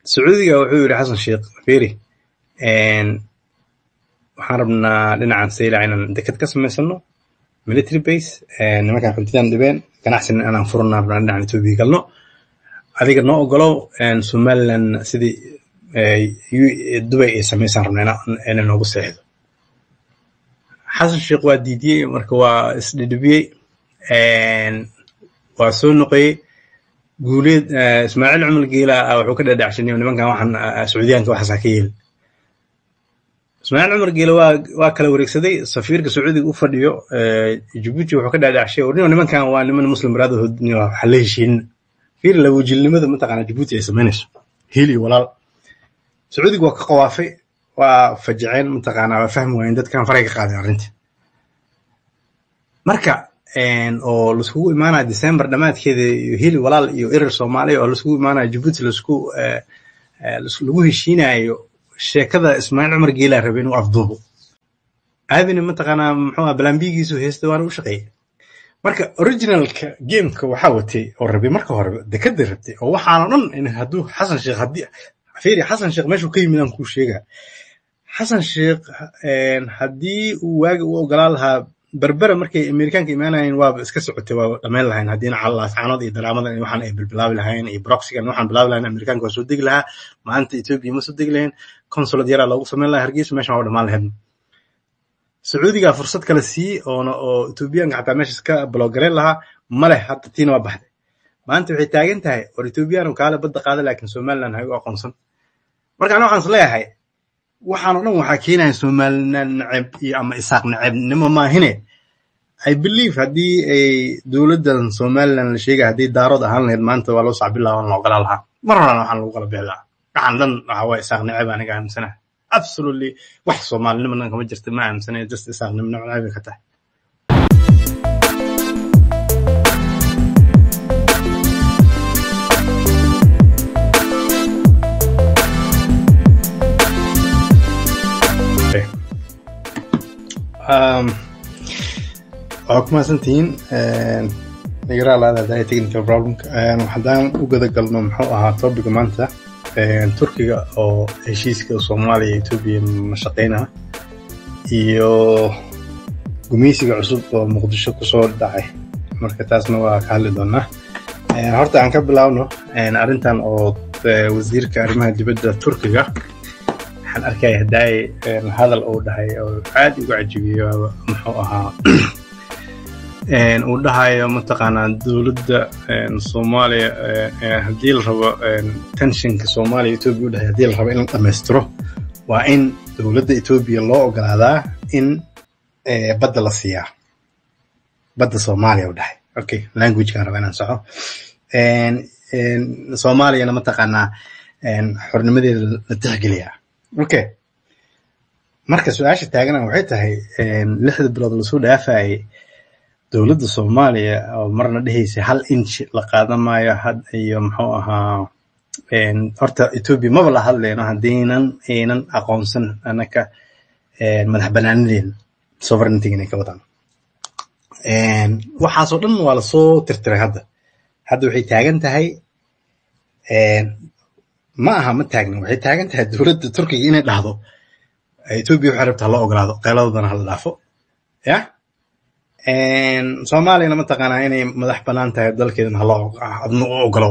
sacuudiga wuxuu yidhi xasan sheekh firi waxaan rabnaa dhinacan saylac inaan deked ka samaysano military base nimankan xuntidan dhibeen ganacsina inaan furana rabnaa dhinacan etoobiya galno adiga noo ogolow somaliland sidii dubay ay samaysaan rabna ina noogu seexdo xasan sheekh waa diidiyey marka waa isdhidhibiyey waa soo noqoyey guuleed ismaaciil cumar geela wuxuu ka dhadhacshanay nimankan waxaan sacuudiyaanka waxaasaa ka yeeli ismaaciil cumar geela waa waa kala wareegsaday safiirka sacuudiga u fadhiyo jibuuti wuxuu ka dhadhacshay warnimo nimankan waa niman muslim brotherhood waxa la heshiinin fiir lawajilnimada mataqaana jibuuti ay samaynayso hiil iyo walaal sacuudiga waa ka qawaafay waa fajaceen mataqaana waa fahmi waayeen dadkan faray ka qaadeen arrintii marka oo laiskugu imaanaya december dhammaadkeeda iyo hili walaal iyo erer soomaaliya oo laiskugu imaanaya jibuuti laisku lagu heshiinayo sheekada ismaaciil cumar geelaa rabay inuu afduubo aadina mataqaanaa muxuu balambigiisu heesta waana u shaqeeyay marka originalka gameka waxaa watay oo rabay marka hore dekada rabtay oo waxaana dhan in hadduu xasan sheekh haddii fiiri xasan sheekh meeshuu ka yimid aan kuu sheegaa xasan sheekh haddii uu waagi u ogolaa lahaa berbera markay amerikaanka imaanayeen waaba iska socotay waa dhamayn lahayn haddiina calaascaanood iyo daraamadan waxaan ay bilbilaabi lahayn iyo broxigan waxaan bilaabi lahayn amerikaanka waa soo degi lahaa maanta etoobiya ma soo degi lahayn consulad yaraa loogu samayn lahaa hargeysa meeshan waa dhamaan lahayd sacuudigaa fursad kale siiyey oona oo etoobiyaanka xataa meeshas ka blogareyn lahaa maleh hadda tiina waa baxday maanta waxay taagan tahay war etoobiyaan kaale badda qaada laakiin somaliland hay u aqoonsan marka ana waxaan is leeyahay waxaanoo dhan waxaa keenaya somaliland neceb iyo ama isaaq necebnimo maahine i believe haddii ay dowladdan somaliland la sheegaya haddii daarood ahaan lahayd maanta waa loo sacbilaa waan la ogolaa lahaa mar horena waxaan lagu kala bixi lahaa waxaan dhan waxa waa isaaq neceb aniga aaminsanaha absolutely wax soomaalinimo dhan kama jirta ma aaminsanayo just isaaqnimo neceb ka tahay waa ku mahadsantihiin nagaraal aadaadahay technical problemka haddaan u gada galno muxuu ahaa topica maanta turkiga oo heshiiska soomaaliya iyo etoobiya mashaqeynaa iyo gumeysiga cusub oo muqdisho kusoo dhacay marka taasna waa ka hadli doonaa horta aan ka bilaabno arrintan oo wasiirka arrimaha dibadda turkiga waxaan arkaya haddaay hadal uu dhahay oo aad ugu cajibiyo muxuu ahaa uu dhahayo mataqaanaa dowladda soomaaliya haddii la rabo tenshinka soomaaliya etoobiya u dhahay haddii la rabo in la dhammaystiro waa in dowladda etoobiya loo ogolaadaa in badda la siiyaa badda soomaaliya u dhahay okay languagekaan raba inaan soco soomaaliyana mataqaanaa xornimadeeda la tixgeliyaa okay marka su-aasha taagana waxay tahay lixda bilood lasoo dhaafayay dowladda soomaaliya oo marna dhehaysa hal inch la qaadamayo had iyo muxuu ahaa horta etoobiya maba la hadlayno haddiinan aynan aqoonsan anaka madax banaanadeena sovereigntyga inay ka wadaan waxaasoo dhan waa lasoo tirtiray hadda hadda waxay taagan tahay ma aha ma taagna waxay taagan tahay dowladda turkiga inay dhahdo etoobiya waxay rabta hala ogolaado qeyladodana hala dhaafo ya soomaaliyana mataqaanaa inay madax banaan tahay dalkeedana hala adna u ogolow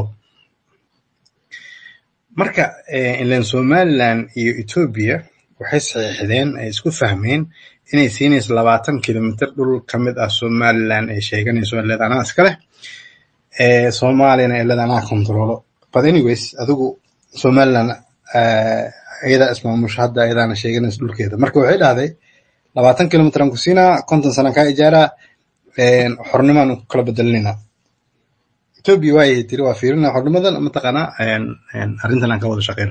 marka ilan somaliland iyo etoobiya waxay saxiixdeen ay isku fahmeen inay siinayso labaatan kilomitr dhul ka mid ah somaliland ay sheeganayso leed anaa iska leh soomaaliyana ay leed anaa controlo but anyways adigu somaliland ayadaa ismaamusho hadda ayadaana sheeganayso dhulkeeda marka waxay dhahday labaatan kilomitr aan ku siinaa konton sanaan kaa ijaaraa xornimaan ku kala bedelinayna etoobiya waayay tiri waa fiirina xornimadan mataqaanaa arrintan aan ka wada shaqeyno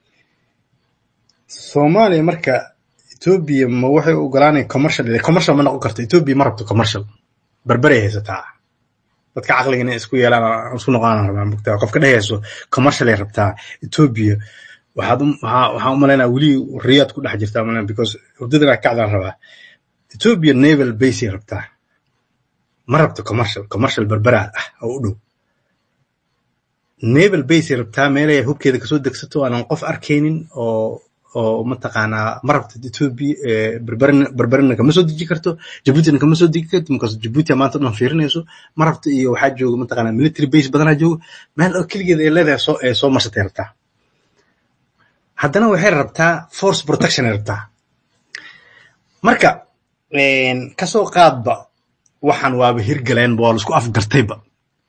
soomaaliya marka etoobiya ma waxay u ogolaanaya commercial commercial ma noqon karto etoobiya ma rabto commercial berberay haysataa dadka caqliga inay isku yeelaan isku noqonaan rabaa mugtaa qofka dhehayso commercial ay rabtaa etoobiya waxaad waxaan u malaynaa weli riyaad ku dhex jirtaa malayn because hurdadana kacdaan rabaa etoobiya naval base ay rabtaa ma rabto commercial commercial berbera ah oo u dhow naval base rabtaa meelay hubkeeda kasoo degsato aanan qof arkaynin oo oo mataqaanaa ma rabto ethiopia berberina kama soo deji karto jabuutina kama soo degi karto markaas jabuuti maanta dhan fiirinayso ma rabto iyo waxaa jooga mataqaanaa military base badanaa jooga meel oo keligeeda ay leedahay soo ee soo marsatay rabtaa haddana waxay rabtaa force protection ay rabtaa marka kasoo qaadba waxaan waaba hirgaleenba waa laisku afgartayba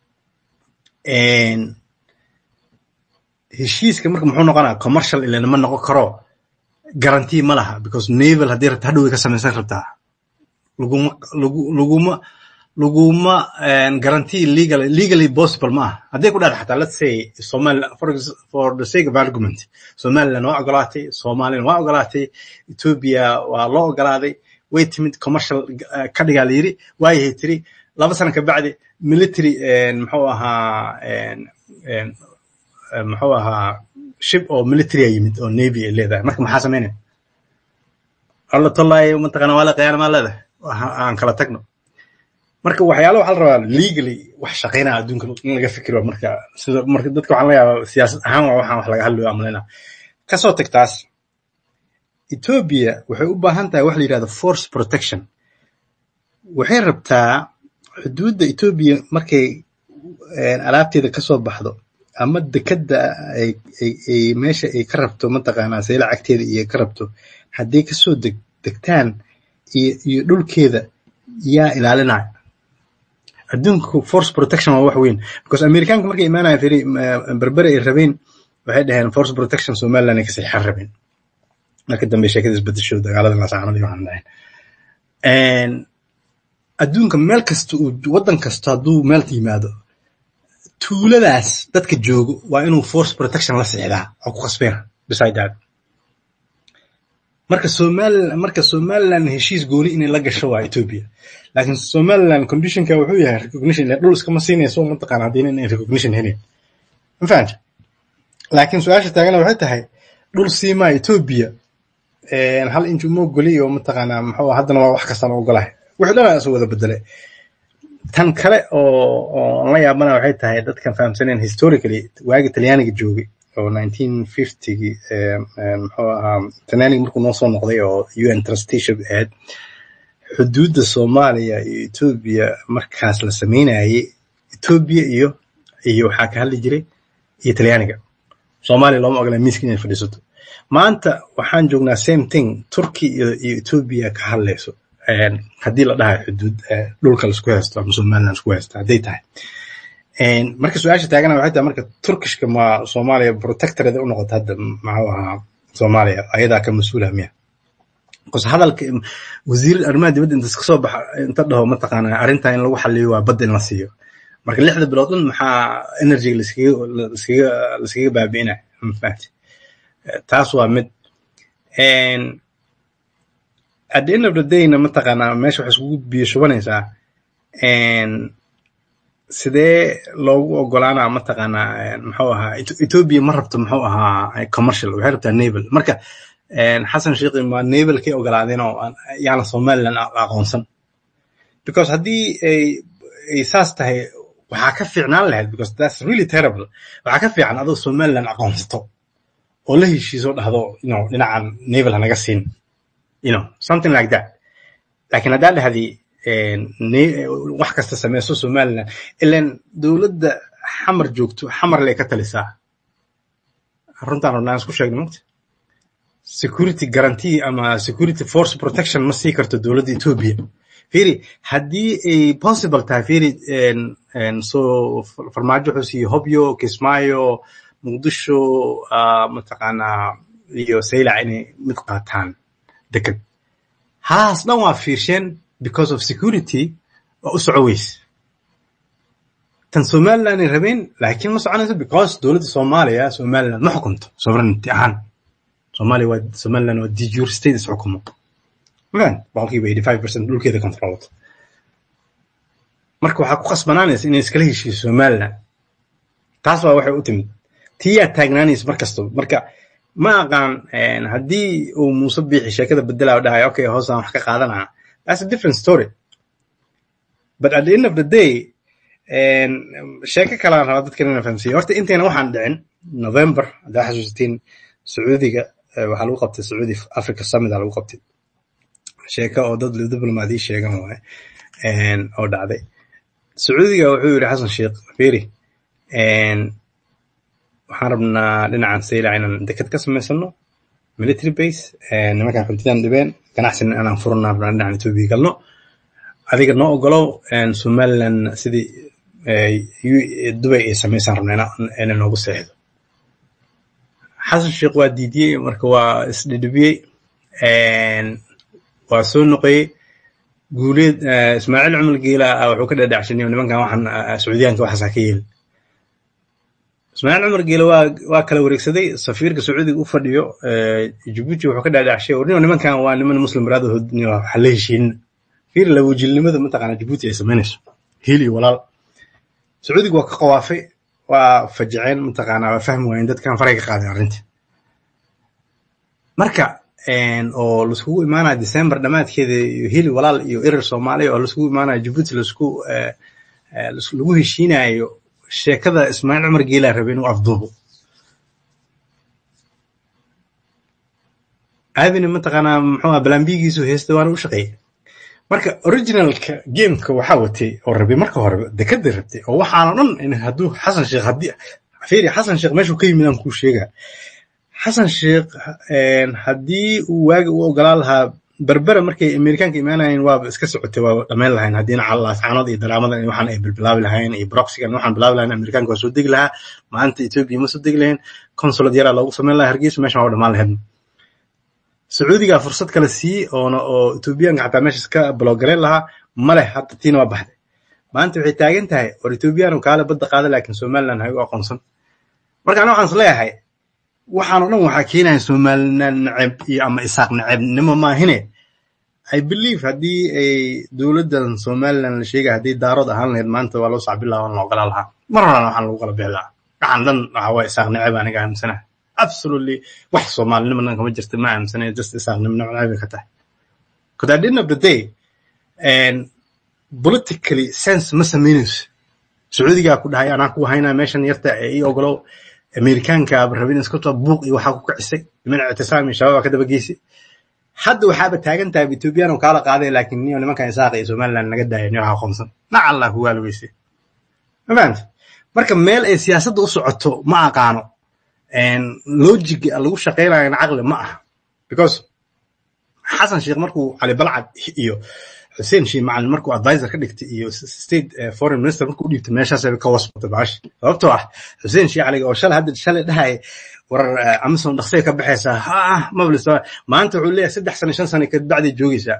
heshiiska marka muxuu noqonaa commercial ilana ma noqon karo guarantee ma laha because naval haddii rabta hadhow way ka samaysan rabtaa laguma lagu laguma laguma guarantee legal legally possible ma aha hadday ku dhacdo xataa let's say somaliland for, for the sake of argument somaliland waa ogolaatay somaliland waa ogolaatay ethiopia waa loo ogolaaday way timid commercial ka dhigaa la yiri waayahay tiri laba sano ka bacdi military muxuu ahaa muxuu ahaa ship oo military yimid oo navy ay leedahay marka maxaa samaynaya alla tollaay mataqaana waa la qiyaana maa leedahay aan kala tagno marka waxyaala waxaa la rabaa legally wax shaqaynaa adduunka in laga fikiro marka sida marka dadka waxaan la yaabaa siyaasad ahaan waa waxaan wax laga hadlayo amalaynaa kasoo tag taas ethiopia waxay u baahan tahay wax la yidhahdo force protection waxay rabtaa xuduudda ethiopia markay alaabteeda kasoo baxdo ama dekadda ay meesha ay ka rabto mataqaanaa sayla cagteeda iyo ka rabto hadday kasoo deg degtaan iyo iyo dhulkeeda yaa ilaalinaya adduunka force protection waa wax weyn because amerikaanka markay imaanaya firi berbere ay rabeen waxay dhaheen force protection somaliland ay ka saxiixan rabeen marka dambe sheekada isbedesho dagaalada lasaanad iyo waxaan dhahayn adduunka meel kasta uu waddan kasta hadduu meel yimaado tuuladaas dadka joogo waa inuu force protection la sixdaa oo ku khasbeena beside that marka somaliland marka somaliland heshiis gooni inay la gasho waa ethiopia laakiin somaliland conditionka wuxuu yahay recognition dhul iskama siinayso mataqaana haddii inay recognition helin ma fahamta laakiin su-aasha taagana waxay tahay dhul siimaa ethiopia hal inch uma ogoli oo mataqaanaa muxuu haddana waa wax kastaan ogolahay wixii dhan isu wada bedelay tan kale oo oo la yaabana waxay tahay dadkan fahamsaneen historically waagi talyaaniga joogay oo nineteen fiftygii muxuu ahaa talyaaniga markuu noo soo noqday oo un trusteeship ahayd xuduudda soomaaliya iyo ethiopia markaas la sameynayay ethiopia iyo iyo waxaa ka hadli jiray iyo talyaaniga soomaaliya looma ogola miiska inay fadhiisato maanta waxaan joognaa same thing turkey iyo iyo ethiopia ka hadlayso haddii la dhahayo xuduud dhulka laisku haysto ama somaliland laisku haysto hadday tahay marka su-aasha taagana waxay tahay marka turkishka ma soomaaliya protectoreda u noqota hadda maxuu ahaa soomaaliya ayadaa ka mas-uula miya bcause hadalka wasiir arrimaha dibadda intas kasoo baxa inta dhaho mataqaana arrintan in lagu xaliyo waa badda in la siiyo marka lixda bilood dhan maxaa energy laskaga laskaga laskaga baabi'inaya mafahati taas waa mid at the end of the dayna mataqaanaa meesha waxay iskugu biyo shubanaysaa sidee loogu ogolaanaa mataqaanaa muxuu ahaa ethiopia ma rabto muxuu ahaa commercial waxay rabtaa naval marka xasan sheikhi ma navalkay ogolaadeen oo yaana somaliland aqoonsan because haddii ay ay saas tahay waxaa ka fiicnaan lahayd because that's really terrible waxaa ka fiican adoo somaliland aqoonsato oo la heshiiso dhahdo you know dhinacan naval hanaga siin you know something like that laakiin haddaa dhahdi wax kasta sameyso somaliland ilan dowladda xamar joogto xamar lay ka talisaa runtaan rabnaa isku sheegno mugta security guarantee ama security force protection ma sii karto dowladda ethiopia firi haddii ay possible tahay firi so farmaajo wuxuu siiyey hobyo kismaayo muqdisho mataqaanaa iyo saylac inay mid qaataan deked haas dhan waa fiirsheen because of security waa u soco weys tan somaliland ay rabeen laakiin ma soconayso because dowladda soomaaliya somaliland ma xukunto sovereignty ahaan soomaaliya waa somaliland waa dijur state is xukumo magan boqolkiiba eighty five percent dhulkeeda controled marka waxaa ku khasbanaanaysa inay iskala heshiiso somaliland taas waa waxay u timid tiyaa taagnaanaysa mar kastaba marka ma aqaan haddii uu muuse biixi sheekada bedelaa dhahay okay hoosaan wax ka qaadanaa that's a different story but at the end of the day sheeko kalaan rabaa dadkan inaan fahamsiiyo horta intayna waxaan dhicin november haddaa xasuusatiin sacuudiga waxaa lagu qabtay sacuudi africa summit aa lagu qabtay sheeko oo dad diblomaadiyi sheegan waaye oo dhacday sacuudiga wuxuu yidhi xasan sheekh feri waxaan rabnaa dhinacan saylac inaan deked ka samaysano military base nimankan xuntidan dhibeen ganacsina inaan furana rabnaa dhinacan etoobiya galno adiga noo ogolow somaliland sidii dubay ay samaysaan rabna ina noogu seexdo xasan sheekh waa diidiyey marka waa isdhidhibiyey waa soo noqoyey guuleed ismaaciil cumar geela wuxuu ka dhadhacshanay nimankan waxaan sacuudiyaanka waxaasaa ka yeeli ismaaciil cumar geela waa waa kala wareegsaday safiirka sacuudiga u fadhiyo jibuuti wuxuu ka dhadhacshay ornimo nimankan waa niman muslim brotherhood waxa la heshiinin fiir lawajilnimada mataqaana jibuuti ay samaynayso hil iyo walaal sacuudiga waa ka qawaafay waa fajaceen mataqaana waa fahmi waayeen dadkan faray ka qaadeen arrintii marka oo laiskugu imaanaya december dhammaadkeeda iyo hili walaal iyo erer soomaaliya oo laiskugu imaanaya jibuuti laisku lagu heshiinayo sheekada ismaaciil cumar geelaa rabay inuu afduubo aadina mataqaanaa muxuu ah balambigiisu heesta waana u shaqeeyey marka originalka gameka waxaa watay oo rabay marka hore dekada rabtay oo waxaana dhan in hadduu xasan sheekh haddii fiiri xasan sheekh meeshuu ka yimid aan kuu sheegaa xasan sheekh haddii uu waagi u ogolaa lahaa berbera markay amerikaanka imaanayeen waaba iska socotay waa dhammayn lahayn haddiina calaascaanood iyo daraamadan iyo waxaan ay bilbilaabi lahayn iyo broxigan waxaan bilaabi lahayn amerikaanka waa soo degi lahaa maanta etoobiya ma soo degi lahayn consulad yaraa loogu samayn lahaa hargeysa meeshan waa dhammaan lahayd sacuudigaa fursad kale sii oona oo etoobiyaanka xataa meeshas ka blogareyn lahaa male hadda tiina waa baxday maanta waxay taagan tahay war etoobiyaanu kaale badda qaada laakiin somaliland hay u aqoonsan marka ana waxaan is leeyahay waxaan o dhan waxaa keenaya somaliland neceb iyo ama isaaq necebnimo maahine i believe haddii ay dowladdan somaliland la sheegaya haddii daarood ahaan lahayd maanta waa loo sacbilaa waan la ogolaa lahaa mar horena waxaan lagu kala bixi lahaa waxaan dhan waxa waa isaaq neceb aniga aaminsanaha absolutely wax soomaalinimo dhan kama jirta ma aaminsanaya just isaaqnimo neceb ka tahay because at the end of the day politically sense ma samaynayso sacuudigaa ku dhahay anaa ku haynaa meeshan yarta ee ii ogolow amerikaankaaba rabin iskutoo buuq iyo waxaa ku kicisay niman ictisaam iyo shabaab ka daba geysay hadda waxaaba taagan tahay ethoobiyan oo kaala qaaday laakiin niyo nimankan isaaqa iyo somaliland naga daaya niyo waxaa aqoonsan nacallah ku waalogeysay ma fahamta marka meel ay siyaasadda u socoto ma aqaano logiga lagu shaqaynayana caqli ma aha because xasan sheekh markuu cali balcad iyo xuseen shii macalin markuu advisor ka dhigtay iyo state foreign minister markuu u dhiibtay meeshaasay ka wasbatay baashi sababtoo ah xuseen shii caliga oo shalay hadda shalay dhahay war amazon dhaqsay ka baxaysaa ha mablis maanta wuxuu leeyahay saddex sano shan sano kadibacday joogaysaa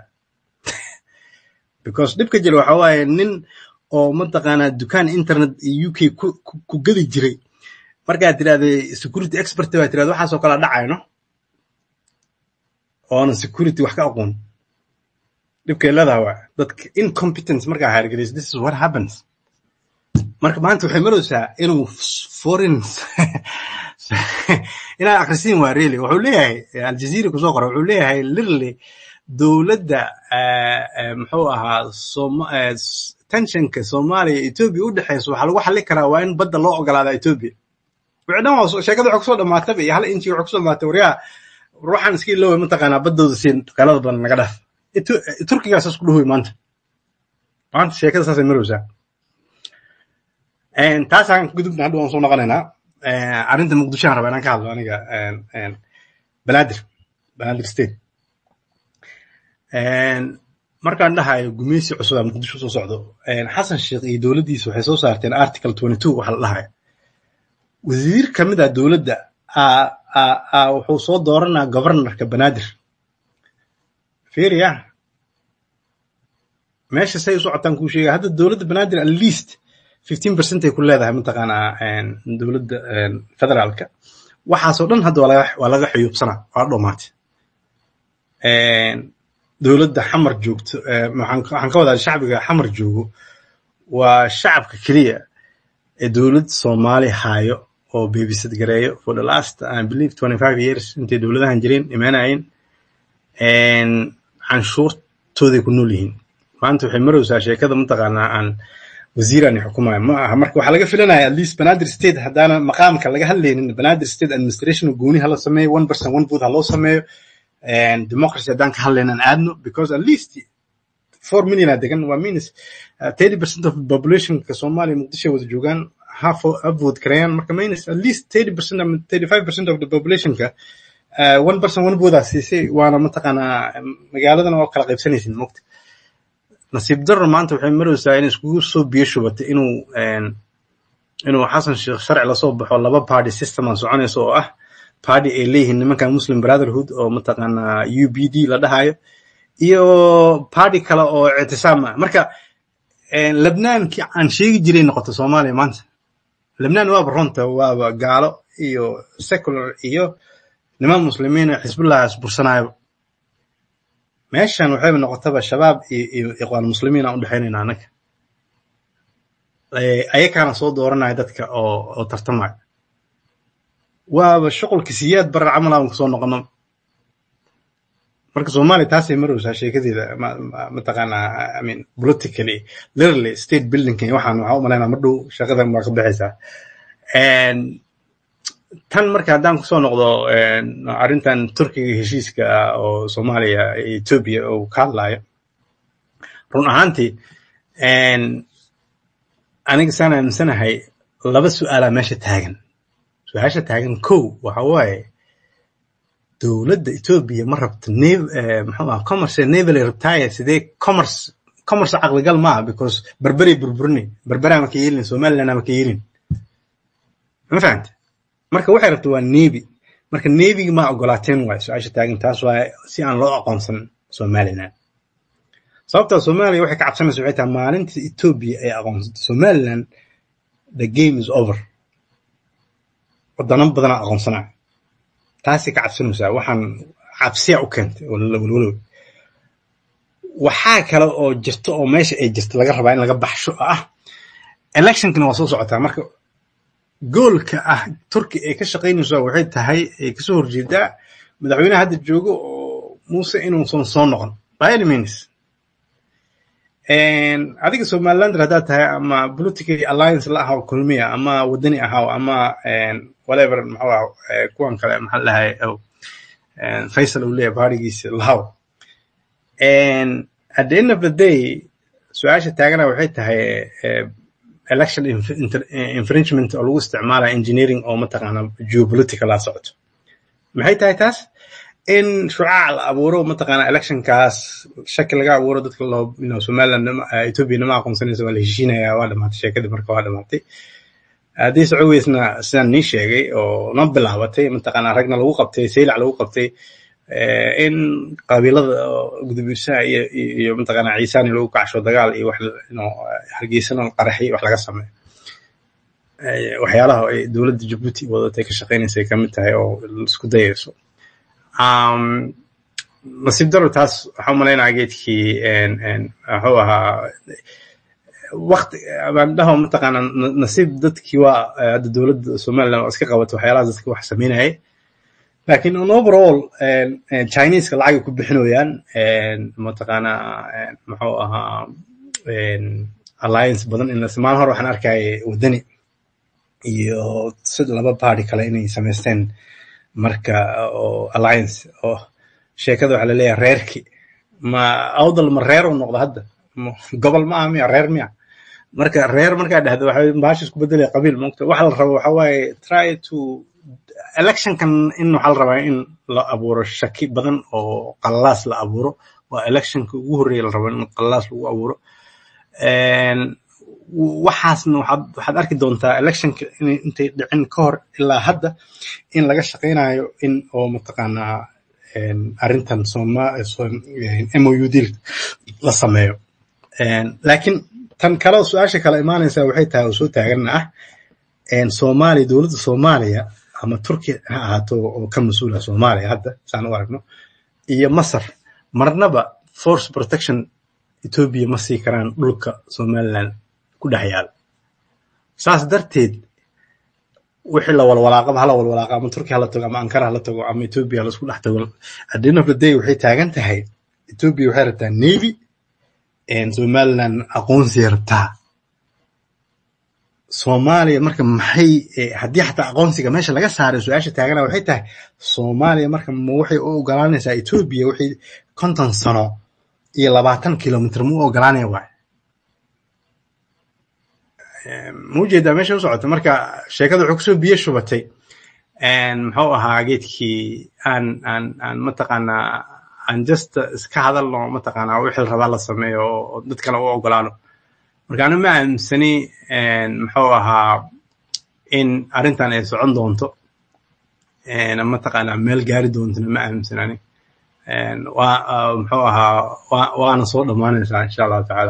because dhibka jira waxa waaye nin oo mataqaanaa dukaan internet iyo u k ku gadi jiray markaad tirahda security expert baa tirahda waxaasoo kala dhacayno oona security wax ka aqoon dhibkay leedaha waa dadka incompetence markaa haargeliso this is what happens marka maanta waxay maraysaa inuu foreign inaa akrisiin waa really wuxuu leeyahay aljazeera kusoo qora wuxuu leeyahay literally dowladda muxuu ahaa tensionka soomaaliya etoobiya u dhexeyso waxaa lagu xalli karaa waa in badda loo ogolaada etoobiya wixii dhan waa sheekada waxay kusoo dhamaataba iyo hal inchi waxay kusoo dhamaatay waryaa ruuxan iska iloway mataqaanaa baddooda siin qalada badan naga dhaaf turkigaa saas ku dhahoy maanta maanta sheekada saasay marowsaa taasaan gudubna hadda waan soo noqonaynaa arrinta muqdishoan raba inaan ka hadlo aniga banaadir banaadir state markaan dhahayo gumeysi cusubaa muqdisho soo socdo xasan sheekh iyo dowladdiisa waxay soo saarteen article twenty two waxa la dhahayo wasiir ka mid ah dowladda wuxuu soo dooranaa governorka banaadir fiiriya meesha say u socotaan kuu sheegaya hadda dowladda banaadir at least fifteen percent ay ku leedahay mataqaanaa dowladda federaalka waxaasoo dhan hadda waa laga xuyuubsanaa waa dhomaatay dowladda xamar joogto waxaan ka wadaa shacbiga xamar joogo waa shacabka keliya ee dowladda soomaali haayo oo babysad gareeyo for the last i believe twenty five years intay dowladahan jireen imaanayeen canshuurtooday ku nool yihiin maanta waxay maraysaa sheekada mataqaanaa aan wasiiraan xukumaya ma aha marka waxaa laga filanaya at least banaadir state haddaana maqaamka laga hadlaynin banaadir state administration gooni hala sameeyo one person one vote ha loo sameeyo democracy haddaan ka hadlaynan aadno because at least four million aa degan waa means thirty percent of populationka soomaaliya muqdisho wada joogaan half vote karayaan marka means at least thirty percent ama thirty five percent of the populationka uh, one person one vote aa siisay waana mataqaanaa magaaladana waa kala qaybsanaysin mogta nasiib darro maanta waxay maraysaa in iskugu soo biyo shubatay inuu inuu xasan sheekh sharci lasoo baxo laba party system aan soconayso oo ah party ay leeyihiin nimankan muslim brotherhood oo mataqaanaa u b d la dhahayo iyo party kale oo ictisaam ah marka lebnaankii aan sheegi jiray noqoto soomaaliya maanta lebnaan waaba runta waaba gaalo iyo secular iyo niman muslimiin oo xisbullah isbursanaayo meeshan waxayba noqotaba shabaab iyo iqwaan muslimiin aan u dhexaynayna annaga ayakaana soo dooranaya dadka oo oo tartamaya waaba shuqulka siyaad barar camal aan kusoo noqono marka soomaaliya taasay maraysaa sheekadeeda mataqaanaa i mean politically literally state building waxaan waxaa u malaynaa mar dhow shaqadan waa ka baxaysaa tan marka haddaan kusoo noqdo arrintan turkiga heshiiska oo soomaaliya ethiopia uu ka hadlayo run ahaantii aniga saan aaminsanahay laba su'aalaa meesha taagan su-aasha taagan kow waxa waaye dowladda ethiopia ma rabto muxuu ah commerce naval retire sidee commerce commerce caqligal maaha because berberay burburinay berberaa ma ka yeelin somaliland ma ka yeelin ma fahamte marka waxay rabta waa navy marka navyga ma ogolaateen waayo su-aasha taagan taas waaye si aan loo aqoonsan somaliland sababtaa soomaaliya waxay ka cabsanaysa waxay tahay maalinta ethiopia ay aqoonsato somaliland the game is over wadano badanaa aqoonsanaya taasay ka cabsanaysaa waxaan cabsiya u keentay walwalow waxaa kale oo jirta oo meesha ay jirta laga rabaa in laga baxsho oo ah electionkana waa soo socotaa marka goolka ah turki ay ka shaqaynayso waxay tahay ay kasoo horjeedaa madaxweynaha hadda joogo oo muuse inuusan soo noqon by any means adiga somalilander haddaad tahay ama political alliance la ahaw kulmiya ama wadani ahaw ama whatever muxuu ah kuwan kale maxaa lahay faisal uu leeyahay baarigiisa lahaw at the end of the day su-aasha taagana waxay tahay election infringement oo lagu isticmaalaya engineering oo mataqaana geopolitical la socoto maxay tahay taas in shucaac la abuuro mataqaana electionkaas shaki laga abuuro dadka loo somaliland ethiopia nama aqoonsanaysa waa la heshiinaya waa dhamaatay sheekadii marka waa dhamaatay haddii socoweysna sidaan nii sheegay oo noo bilaabatay mataqaana ragna lagu qabtay saylac lagu qabtay in qabiilada gudubirsaha iyo iyo mataqaana ciisaani lagu kacsho dagaal iyo wax hargeysana qaraxi wax laga sameeyo waxyaalaha ay dowladda jabuuti wadatay ka shaqaynaysay kamid tahay oo isku dayayso nasiib daro taas waxaa umalaynaya geedkii wuxuu ahaa wakti baan dhaho mataqaana nasiib dadkii waa hadda dowladda somaliland oo iska qabato waxyaalahaas dadka wax sameynayay lakin on overall chineska lacagay ku bixinayaan mataqaana muxuu ahaa alliance badan in maalin hore waxaan arkaya wadani iyo sid laba party kale inay samaysteen marka oo alliance oo sheekada waxaa laleeyahay reerki ma awdal ma reer u noqdo hadda gobol ma aha miya reer miya marka reer markaa dhahdo waxay baasha isku bedelaya qabiil mogta waxa la rabo waxa waaye try to electionkan in waxaa la rabaa in la abuuro shaki badan oo qallalaas la abuuro waa electionka ugu horreeya la rabo in qallalaas lagu abuuro waxaasna waxaad waxaad arki doontaa electionka inay intay dhicin ka hor ilaa hadda in laga shaqaynayo in oo mataqaanaa arrintan soma mou deal la sameeyo laakiin tan kale su-aasha kale imaanaysa waxay tahay oo soo taagana ah soomaaliya dowladda soomaaliya ama turkiya ha ahaato oo ka mas-uula soomaaliya hadda saan u aragno iyo masar marnaba force protection ethiopia ma sii karaan dhulka somaliland ku dhex yaala saas darteed wixii la walwalaaqaba hala walwalaaqa ama turkiya hala tago ama ankara hala tago ama ethiopia laisku dhex tago at the end of the day waxay taagan tahay ethiopia waxay rabtaa navy somaliland aqoonsiya rabtaa soomaaliya marka maxay haddii xataa aqoonsiga meesha laga saaray su-aasha taagana waxay tahay soomaaliya marka ma waxay u ogolaanaysaa etoobiya wixii konton sano iyo labaatan kilomitr ma u ogolaanaya waay ma ujeedaa meesha u socota marka sheekada wuxuu kusoo biyo shubatay muxuu ahaa geedkii aan aan aan mataqaanaa aan just iska hadalno mataqaanaa wixii rabaa la sameeyo oo dad kale u ogolaano marka aniga ma aaminsani muxuu ahaa in arrintan ay socon doonto mataqaanaa meel gaari doontona ma aaminsanani waa muxuu ahaa waana soo dhammaanaysaa insha allahu tacaala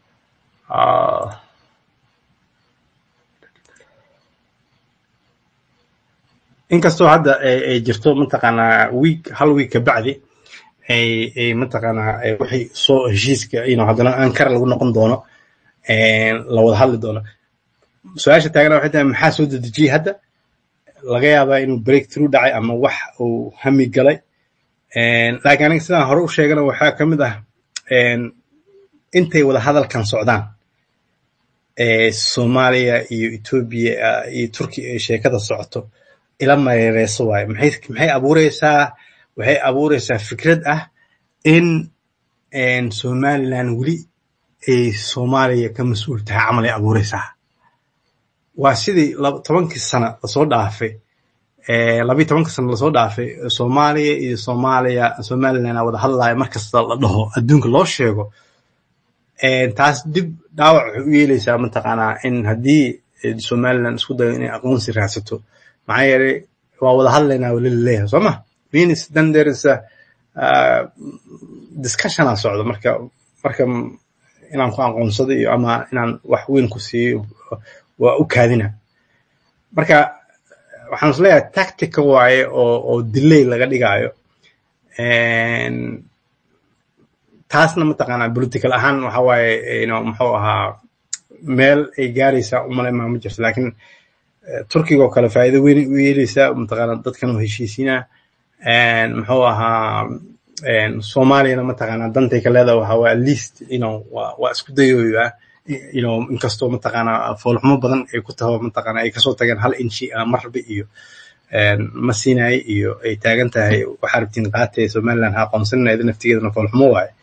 inkastoo hadda ay jirto mataqaanaa week hal week kabacdi ay ay mataqaanaa wixii soo heshiiska ino haddana ankara lagu noqon doono la wada hadli doono su-aasha taagana waxay tahay maxaa soo dedejiyey hadda laga yaabaa inuu break through dhacay ama wax uu hami galay laakiin aniga sidaan hore u sheegana waxaa ka mid ah intay wada hadalkan socdaan soomaaliya iyo etoobiya iyo turkiya ay sheekada socoto ila mareereyso waaye maxay maxay abuureysaa waxay abuureysaa fikrad ah in somaliland weli ay soomaaliya ka mas-uul tahay camal ay abuureysaa waa sidii tobankii sana lasoo dhaafay labiyi tobankii sana lasoo dhaafay soomaaliya iyo soomaaliya somaliland a wada hadlaya markasta la dhaho adduunka loo sheego taas dib dhaawac waxay u yeeleysaa mataqaanaa in haddii somaliland isku dayo inay aqoonsi raadsato maxaa yeelay waa wada hadlaynaa weli laleeyahay soo ma means then there is a uh, discussionaa socdo marka marka inaan ku aqoonsado iyo ama inaan wax weyn ku siiyo waa u kaadina marka waxaan isleeyahay tactica waaye oo oo delay laga dhigaayo taasna mataqaanaa political ahaan waxa waaye ino muxuu ahaa meel ay gaaraysaa umale maa ma jirto laakiin turkiga oo kale faa'iido weyn u yeeleysaa mataqaanaa dadkan oo heshiisiinaa muxuu ahaa soomaaliyana mataqaanaa dantay ka leedaha waxa waa at least you know waa waa isku dayooyaa you know inkastoo mataqaanaa foolxumo badan ay ku taho mataqaanaa ay kasoo tageen hal inchi ah marbe iyo ma siinaye iyo ay taagan tahay waxaa rabtiin qaatay somaliland ha aqoonsanina naftigeedana foolxumo waaye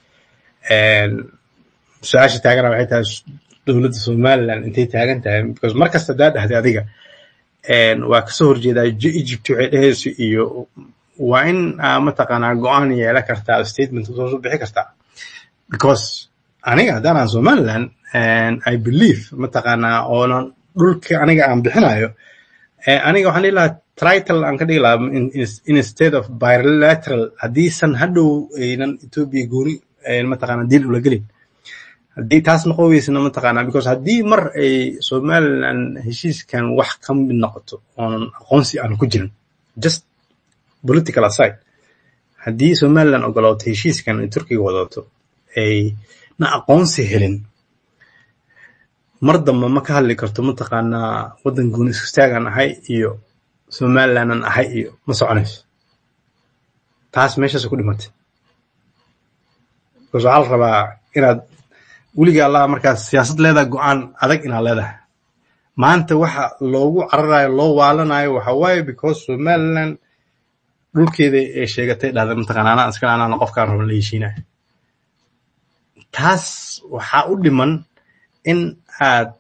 su-aasha taagana waxay tahay dowladda somaliland intay taagan tahay because mar kasta daa dhahday adiga waa kasoo horjeedaa egypt waxay dhehayso iyo waa in mataqaanaa go-aan yeela kartaa statement usoo soo bixi kartaa because aniga haddaan somaliland i believe mataqaanaa oonan dhulka aniga aan bixinayo aniga waxaan dhihi lahaa trital aan ka dhigi lahaa instead of bilateral haddiisan hadhow aynan ethiopia gooni mataqaanaa diil ula gelin haddii taas noqon weysana mataqaanaa because haddii mar ay somaliland heshiiskan wax ka mid noqoto oonan aqoonsi aan ku jirin just political aside haddii somaliland ogolaato heshiiskan ay turkiga wadato ay na aqoonsi helin mar dambe ma ka hadli karto mataqaanaa waddan gooni istaagan ahay iyo somalilandan ahay iyo ma soconayso taas meeshaas ku dhimatay because waxaa la rabaa inaad weliga allah markaas siyaasad leedahay go-aan adag inaad leedahay maanta waxa loogu cararayo loo waalanayo waxa waaye because somaliland dhulkeeda ay sheegatay dhahda mataqaana anaa iskale anaana qofkaan raba la heshiinayo taas waxaa u dhiman in aad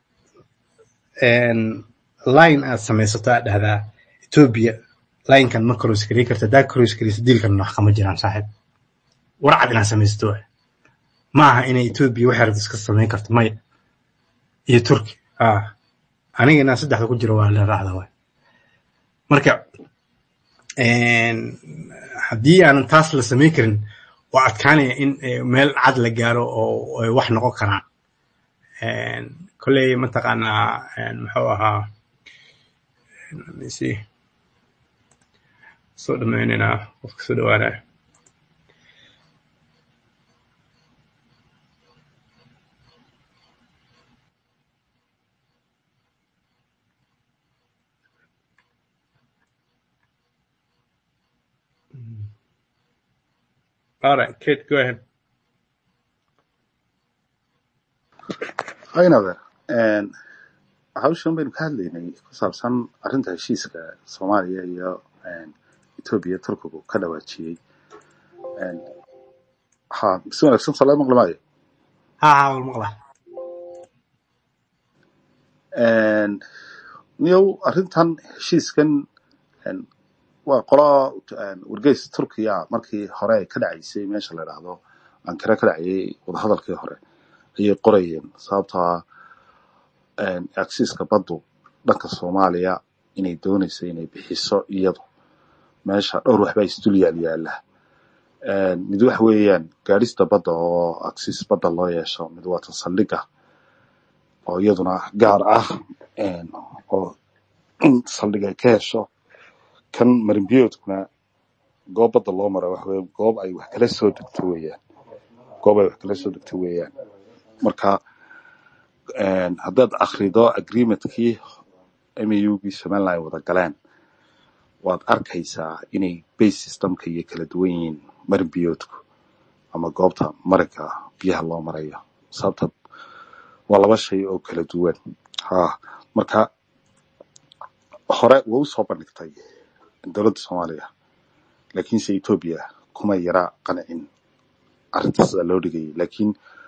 line aad samaysato aad dhahdaa ethiopia linekan ma koroskarey karta haddaa koroskareysa diilkan wax kama jiraan saaxiib warcad inaad samaysato waay ma aha inay ethiopia waxay rabto iska samayn karto maya iyo turki ah aniga inaan saddexda ku jiro waa la raacda waay marka haddii aanan taas la samayn karin waa adkaanaya in meel cad la gaaro oo ay wax noqon karaan kolley mataqaanaa muxuu ahaa misi soo dhammaynaynaa qofka soo dhawaanaya All right, Kate, go ahead. Hi, Nader. And hawshan baynu ka hadlaynay ku saabsan arrinta heshiiska soomaaliya iyo etoobiya turkigu ka dhawaajiyey ha si wanaagsan soo laga maqli maayo ha ha wal maqla niyow arrintan heshiiskan waa qola wargeys turkiya markii hore ay ka dhacaysay meesha la idhaahdo ankara ka dhacayay wadahadalkii hore ayay qorayeen sababtaa agsiiska baddu dhanka soomaaliya inay doonayso inay bixiso iyadu meesha dhowr waxbaa isdul yaal yaala mid waxa weeyaan gaadhista badda oo agsiis badda loo yeesho mid waa tan saldhigga oo iyaduna gaar ah oo in saldhig ay ka hesho kan marinbiyoodkuna goob badda loo maro waxa weye goob ay wax kala soo degto weeyaan goob ay wax kala soo degto weeyaan marka haddaad akrido agreementkii maugii somaliland ay wada galeen waad arkaysaa inay base systemka iyo kala duwan yihiin marin biyoodku ama goobta marinka biyaha loo marayo sababta waa laba shay oo kala duwan ha marka hore way u soo bandhigtay dowladda soomaaliya laakiinse etoobiya kuma yara qancin arrinta sida loo dhigayay laakiin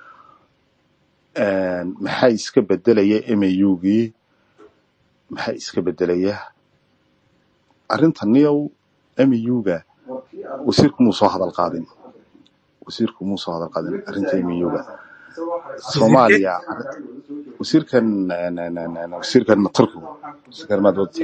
maxaa iska bedelaya maugii maxaa iska bedelaya arrinta niyow mauga wasiirku muu soo hadal qaadin wasiirku muu soo hadal qaadin arrinta mauga soomaaliya wasiirkan wasiirkan turkigu wasiirkan maadwada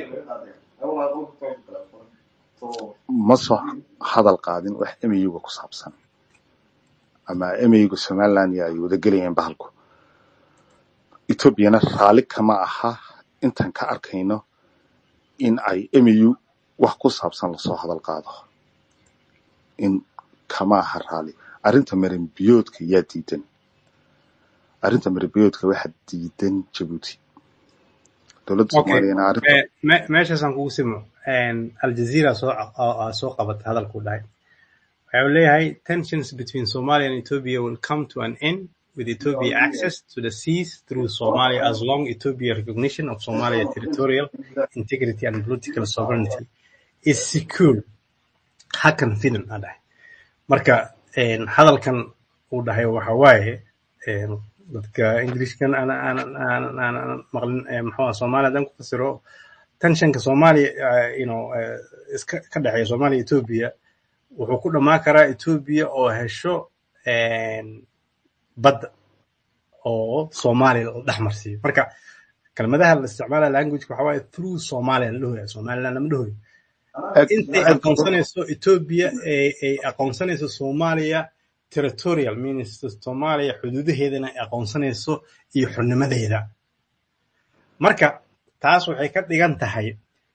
ma soo hadal qaadin wax mauga ku saabsan ama mauga somaliland ay wada gelayeen bahalku etoobiyana raalli kama aha intaan ka arkayno in ay mau wax ku saabsan lasoo hadal qaado in kama aha raalli arrinta marinbiyoodka yaa diidan arrinta marinbiyoodka waxaa diidan jabuuti dowladda soomaaliyana arrinta meeshaasaan kugu simo aljazeera soo soo qabata hadalku dhahay waxa uu leeyahay tensions between somalia and ethiopia will come to an end with Ethiopia access to the seas through Somalia as long Ethiopia recognition of Somalia territorial integrity and political sovereignty is secure. Hakan fidan a dhahay. Marka hadalkan uu dhahay waxa waaye dadka Englishkan aan maqlin muxuu Soomaaliya haddaan ku fasiro tensionka Soomaaliya you know iska ka dhexeeya Soomaaliya Ethiopia wuxuu ku dhamaan karaa Ethiopia oo hesho badda oo Soomaaliya la dhex marsiiyo marka kelmadaha la isticmaalaya languageka waxa waaye through Somalia la dhahoya Somaliland lama dhahoyo intay aqoonsanayso Ethiopia ay aqoonsanayso Soomaaliya territorial means Soomaaliya xuduudaheedana ay aqoonsanayso iyo xubnimadeeda marka taas waxay ka dhigan tahay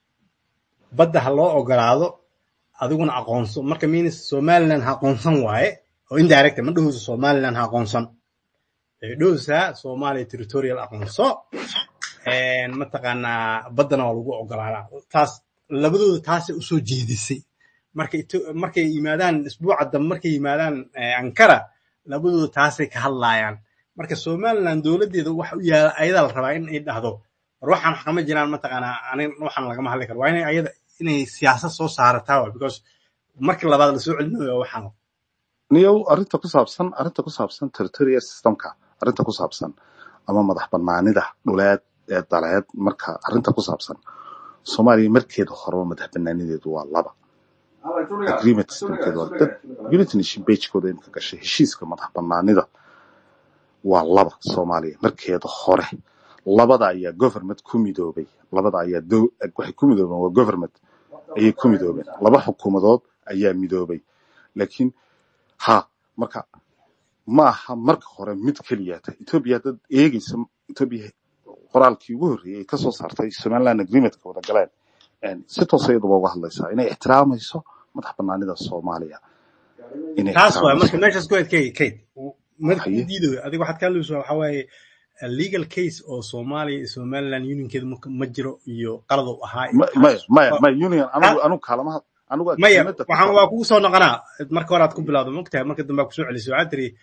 badda ha loo ogolaado adiguna aqoonso marka means Somaliland ha aqoonsan waaye oo indirect ma dhahayso Somaliland ha aqoonsan ay dhahaysaa Soomaaliya territorial aqoonso een mataqaanaa baddana waa lagu ogolaadaa taas labadooda taasay usoo jeedisay markay markay yimaadaan isbuuca dambe markay yimaadaan Ankara labadooda taasay ka hadlaayaan marka Somaliland dowladeeda wax u yaala ayada la rabaa in ay dhahdo war waxaan xaqama jiraan mataqaanaa anin waxaan lagama hadli karo waa inay ayada inay siyaasad soo saarataa waa because markii labaad la soo celinayo waxaan niyow arrinta ku saabsan arrinta ku saabsan territorial systemka arrinta ku saabsan ama madax banaanida dhuleed ee daleed marka arrinta ku saabsan soomaaliya markeeda horeba madax banaanideedu waa laba agreement systemkeedu waa dad unity nation pagekooda imika gashay heshiiska madax banaanida waa laba soomaaliya markeeda hore labada ayaa government ku midoobay labada ayaa dow waxay ku midoobeen waa government ayay ku midoobeen laba xukuumadood ayaa midoobay laakiin ha marka ma aha marka hore mid keliya ta etoobiya dad eegaysa etoobiya qoraalkii ugu horreeyay ay kasoo saartay somaliland agreementka wada galeen si toos iyaduba uga hadlaysaa inay ixtiraamayso madax banaanida soomaaliya inay taas waay ixtiraamayso marka meeshaas ku adkeeyay kate marka haye diidayo adiga waxaad ka hadlaysaa waxaa waaye a legal case oo Soomaaliya iyo Somaliland unionkeeda ma ma jiro iyo qalad uu ahaa iyo Ma- maya taas maya waa- maya union anigu ta- anigu kaalamaha anigu maya agreementa ku waxaan qabo waa kugu soo noqonaa marka hore aad ku bilowdo mogtahay marka dambe aad kusoo celisay waxaad tiri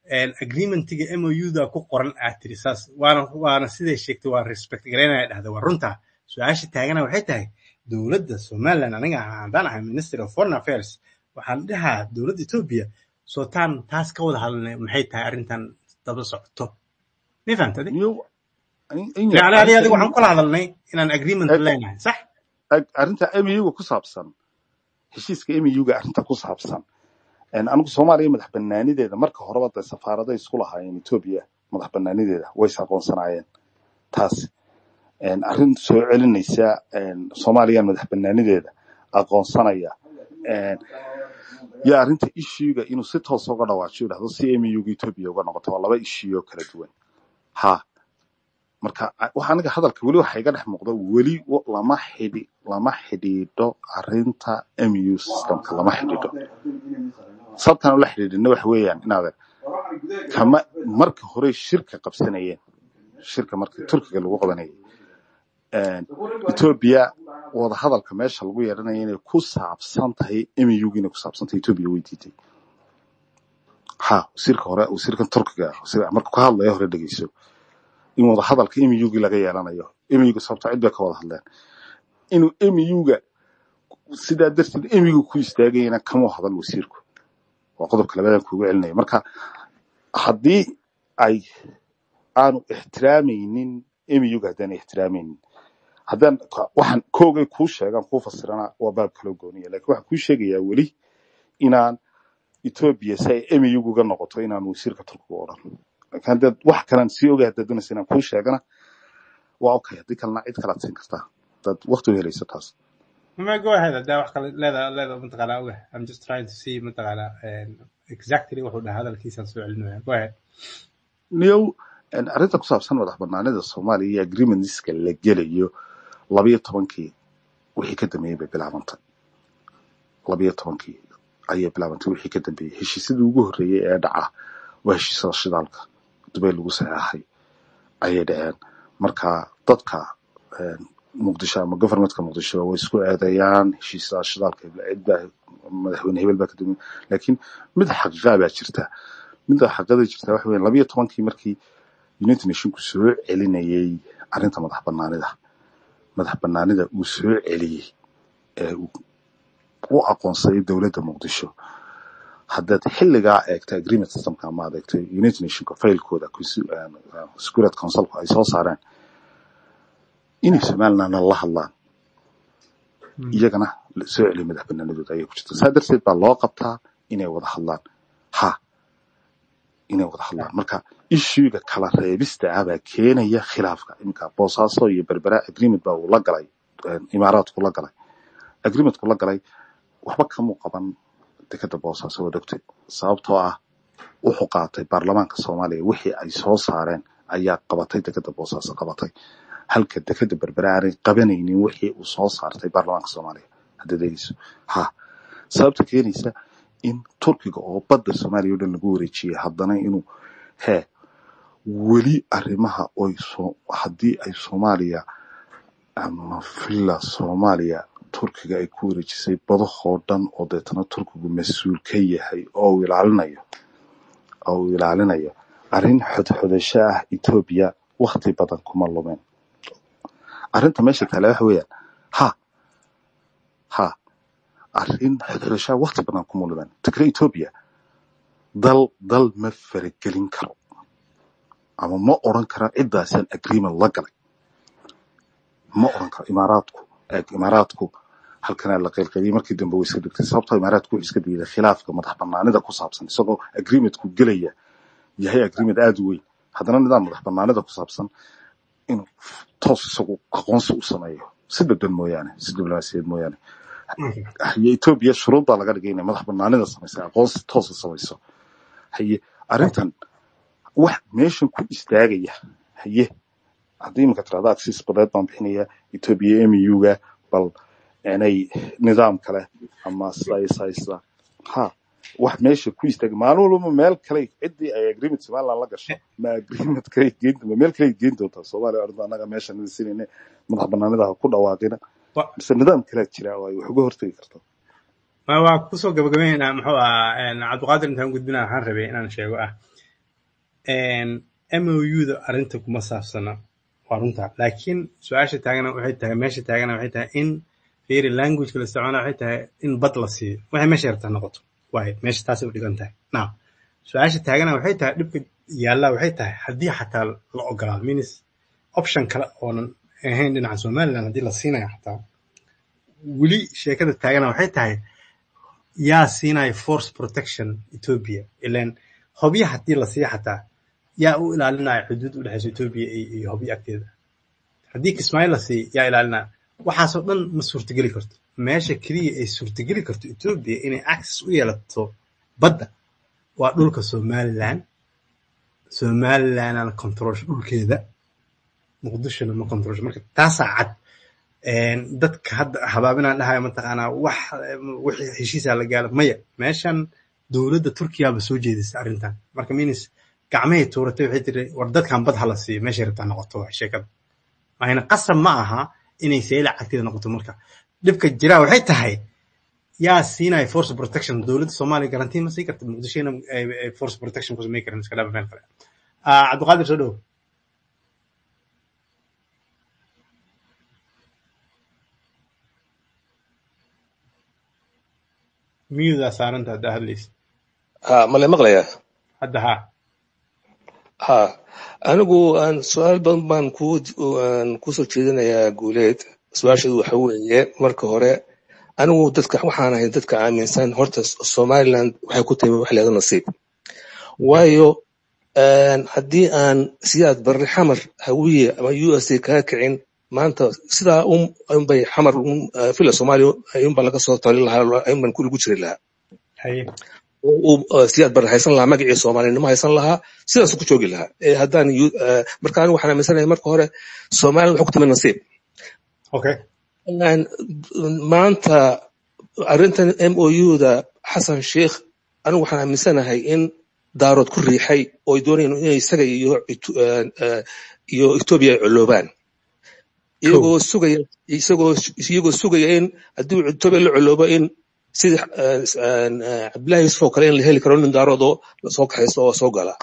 agreementiga MOU-da ku qoran aad tiri saas waana waana siday sheegtay waa respect garaynaya dhahda waa runta su-aasha taagana waxay tahay dowladda somaliland aniga haddaan ahay ministry of foreign affairs waxaan dhahaa dowladda etoobiya soo taan taas ka wada hadalnay maxay tahay arrintan daba socoto ma fahamta adi niyo in yani yar adi arrinta adiga waxaan kula hadalnay inaan agreement leenahay sax arrinta MU-ga ku saabsan heshiiska MU-ga arrinta ku saabsan een, anigu soomaaliya madax banaanideeda marka horeba dee safaaraday isku lahaayeen etoobiya madax banaanideeda way is aqoonsanaayeen taas een, arrin soo celinaysa een, soomaaliya madax banaanideeda aqoonsanaya een, iyo arrinta ishiiga inuu si toos uga dhawaajiyo dhahdo si MU-ga etoobiya uga noqoto waa laba ishii oo kala duwan ha marka a- waxa aniga hadalka weli waxa iga dhex muuqda weli wa- lama xidhi lama xidhiidho arrinta MU systemka lama xidhiidho sababtaan ula xidhiidhina waxa weeyaan inaad kama marka hore shirka qabsanayeen shirka marka turkiga lagu qabanayay een, etoobiya wada hadalka meesha lagu yeedhanaya inay ku saabsan tahay MU-ga inay ku saabsan tahay etoobiya way diiday ha wasiirka hore wasiirkan turkiga wasiir- marka ka hadlaya hore dhegeyso in wada hadalka MU-gi laga yeelanayo MU-ga sababta cid bay ka wada hadleen inuu MU-ga sidaa darteed MU-ga ku istaagayana kama hadal wasiirku waa qodobka labadan kuugu celinaya marka haddii ay aanu ixtiraamaynin MU-ga haddaan ixtiraamaynin haddaan ka- waxaan koogay kuu sheegaan kuu fasirana waa baab kaloo gooniya laakiin waxaan kuu sheegayaa weli inaan etoobiya si ay MU uga noqoto inaan wasiirka turkiga u odhan laakiin haddaad wax kalaan sii ogahay haddaad doonaysa inaan kuu sheegana waa okay haddii kalena cid kalaad siin kartaa haddaad waqti u helayso taas ma go ahead haddaa wax kale leeda leeda mataqaanaa oga I'm just trying to see mataqaanaa um, exactly wuxuu dhahaa hadalkiisaan soo celinaya go ahead niyow een, arrinta ku saabsan madax banaanida soomaaliya iyo agreementska la gelayo labayo tobankii wixii ka dambeeyey bay bilaabantay labayo tobankii ayay bilaabantay wixii ka dambeeyey heshiisyadii ugu horreeyey ee dhaca waa heshiisyada shidaalka dubay lagu saxeexay ayay dhaceen marka dadka een, muqdisho ama govermentka muqdisho way isku eedeeyaan heshiisyada shidaalka cid baa madaxweyne hebel baa ka dambeeyey laakiin mid xaqiiqa baa jirta midda xaqiiqada jirta waxa weeye labayo tobankii markii united nationku soo celinayay arrinta madax banaanida madax banaanida uu soo celiyey ee uu u aqoonsaday dowladda muqdisho haddaad xilligaa eegto agreement systemka ama aad eegto united nationka failkooda consi- eh, eh, security councilku ay soo saareen inay somalilandna la hadlaan Mm. iyagana la soo celiya madax banaanidooda ayay ku jirta saa darteed baa loo qabtaa inay wada hadlaan ha inay wada hadlaan marka ishuiga kala reebista ah baa keenaya khilaafka iminka boosaaso iyo berbera agreement baa uu la galay eh, imaaraadku la galay agreementku la galay waxba kamuu qaban dekada boosaaso waa dhogtay sababtoo ah wuxuu qaatay baarlamaanka soomaaliya wixii ay soo saareen ayaa qabatay dekada boosaaso qabatay halka dekada berbera aanay qabanaynin wixii uu soo saartay baarlamaanka soomaaliya haddaad eegeyso ha sababta keenaysa in turkiga oo badda soomaaliya oo dhan lagu wareejiyey haddana inuu hee weli arrimaha oy soo haddii ay soomaaliya ama villa soomaaliya turkiga ay ku wareejisay badahoo dhan oo deetana turkigu mas-uul ka yahay oo uu ilaalinayo oo uu ilaalinayo arrin xodxodasho ah etoobiya wakti badan kuma lumeen arrinta meesha taale waxa weeyaan ha ha arrin xodxodasho ah wakti badan kuma lumeen takre etoobiya dal dal ma faragelin karo ama ma odhan kara ciddaasan agreement la galay ma odhan karo imaaraadku eeg imaaraadku halkanaa la qaylqayliyey markii dambe way iska dhigtay sababtoo imaaraadku wuxuu iska diiday khilaafka madax banaanida ku saabsan isagoo agreementku gelaya yahay agreement aada u weyn haddana nidaam madax banaanida ku saabsan inuu toos isagu aqoonsi u sameeyo si dadban mooyaane si diblomaasiyeed mooyaane Okay. haye etoobiya shuruud baa laga dhigay inay madax banaanida samaysa aqoonsi toosa samayso haye arrintan wax meeshan ku istaagaya haye haddii iminka tirahda agsiis badeed baan bixinaya etoobiya muga bal inay nidaam kale ama sida iyo sida iyo sida ha wax meesha ku istaaga maalin walba meel kale ciddii ay agreement somaliland la gasho ma agreement kale geen ma meel kale geen doontaa soomaaliya arrinta annaga meesha nadisinayna madax banaanida ha ku dhawaaqina Wa- mise nidaam kalea jira oo ay wax uga hortagi karto ma waa kusoo gabagabeynaa muxuu ahaa een, cabdiqaadir intaan gudbina waxaan rabay inaan sheego ah mouda arrinta kuma saabsana waa runta laakiin su-aasha taagana waxay tahay meesha taagana waxay tahay in fiiri languageka la isticmaala waxay tahay in bad la siiyo waxay meesha yartaa noqoto waayo meesha taasay u dhigan tahay now su-aasha taagana waxay tahay dhibka yaallaa waxay tahay haddii xataa la ogolaado means option kale oonan ahayn dhinaca somaliland haddii la siinayo xataa weli sheekada taagana waxay tahay yaa siinaya force protection ethiopia ilan hobya haddii la siiyo xataa yaa u ilaalinaya xuduud u dhexeysa ethiopia iyo hobyo agteeda haddii kismaayo la siiyo yaa ilaalinaya waxaasoo dhan ma suurtageli karto meesha keliya ay suurtageli karto ethiopia inay access u yeelato badda waa dhulka somaliland somalilandana controlsho dhulkeeda muqdishona ma controlsho marka taasaa cad dadka hadda habaabinaan dhahaya mataqaanaa wax wixii heshiisaa la gaalo maya meeshan dowladda turkiyaaba soo jeedisa arrintan marka minis gacmahay tuuratay waxay tiri war dadkan bad hala siiyo meeshay rabtaa noqoto waa sheekada mahayna qasab ma aha inay sayla cagteeda noqoto marka dhibka jiraa waxay tahay yaa siinaya force protection dowladda soomaaliya garantii ma sii karta muqdishona force protection ku samey karin iska dhaaba meel kale cabdiqaadir soo dhow miyudaa saaranta haddaa hadlaysa ha male maqlayaa hadda haa ha anigu aan su-aal badan baan ku aan kusoo jeedinayaa guuleed su-aasheedu waxa weeye marka hore anigu dadka waxaan ahay dadka aaminsan horta somaliland waxay ku timi wax leeda nasiib waayo haddii aan siyaad barre xamar hawiye ama u s a kaga kicin maanta sidaa unbay xamar fila soomaaliya ayunbaa laga soo tali lahaa ayunbaan kuligu jiri lahaa haye siyaad barre haysan lahaa magacii soomaalinimo haysan lahaa sidaasu ku joogi lahaa haddaan marka anigu waxaan aaminsanahay marka hore somaliland waxay ku timi nasiib okay maanta arrintan m o u-da xasan sheikh anigu waxaan aaminsanahay in daarood ku riixay oo ay doonayeen inay isaga iyo iyo etoobiya ay coloobaan iyagoo sugaya isagoo iyagoo sugaya in haddii etoobiya la coloobo in sidii cabdillahi yusuf oo kale in la heli karo nin daarood oo soo kaxaysto oo soo gala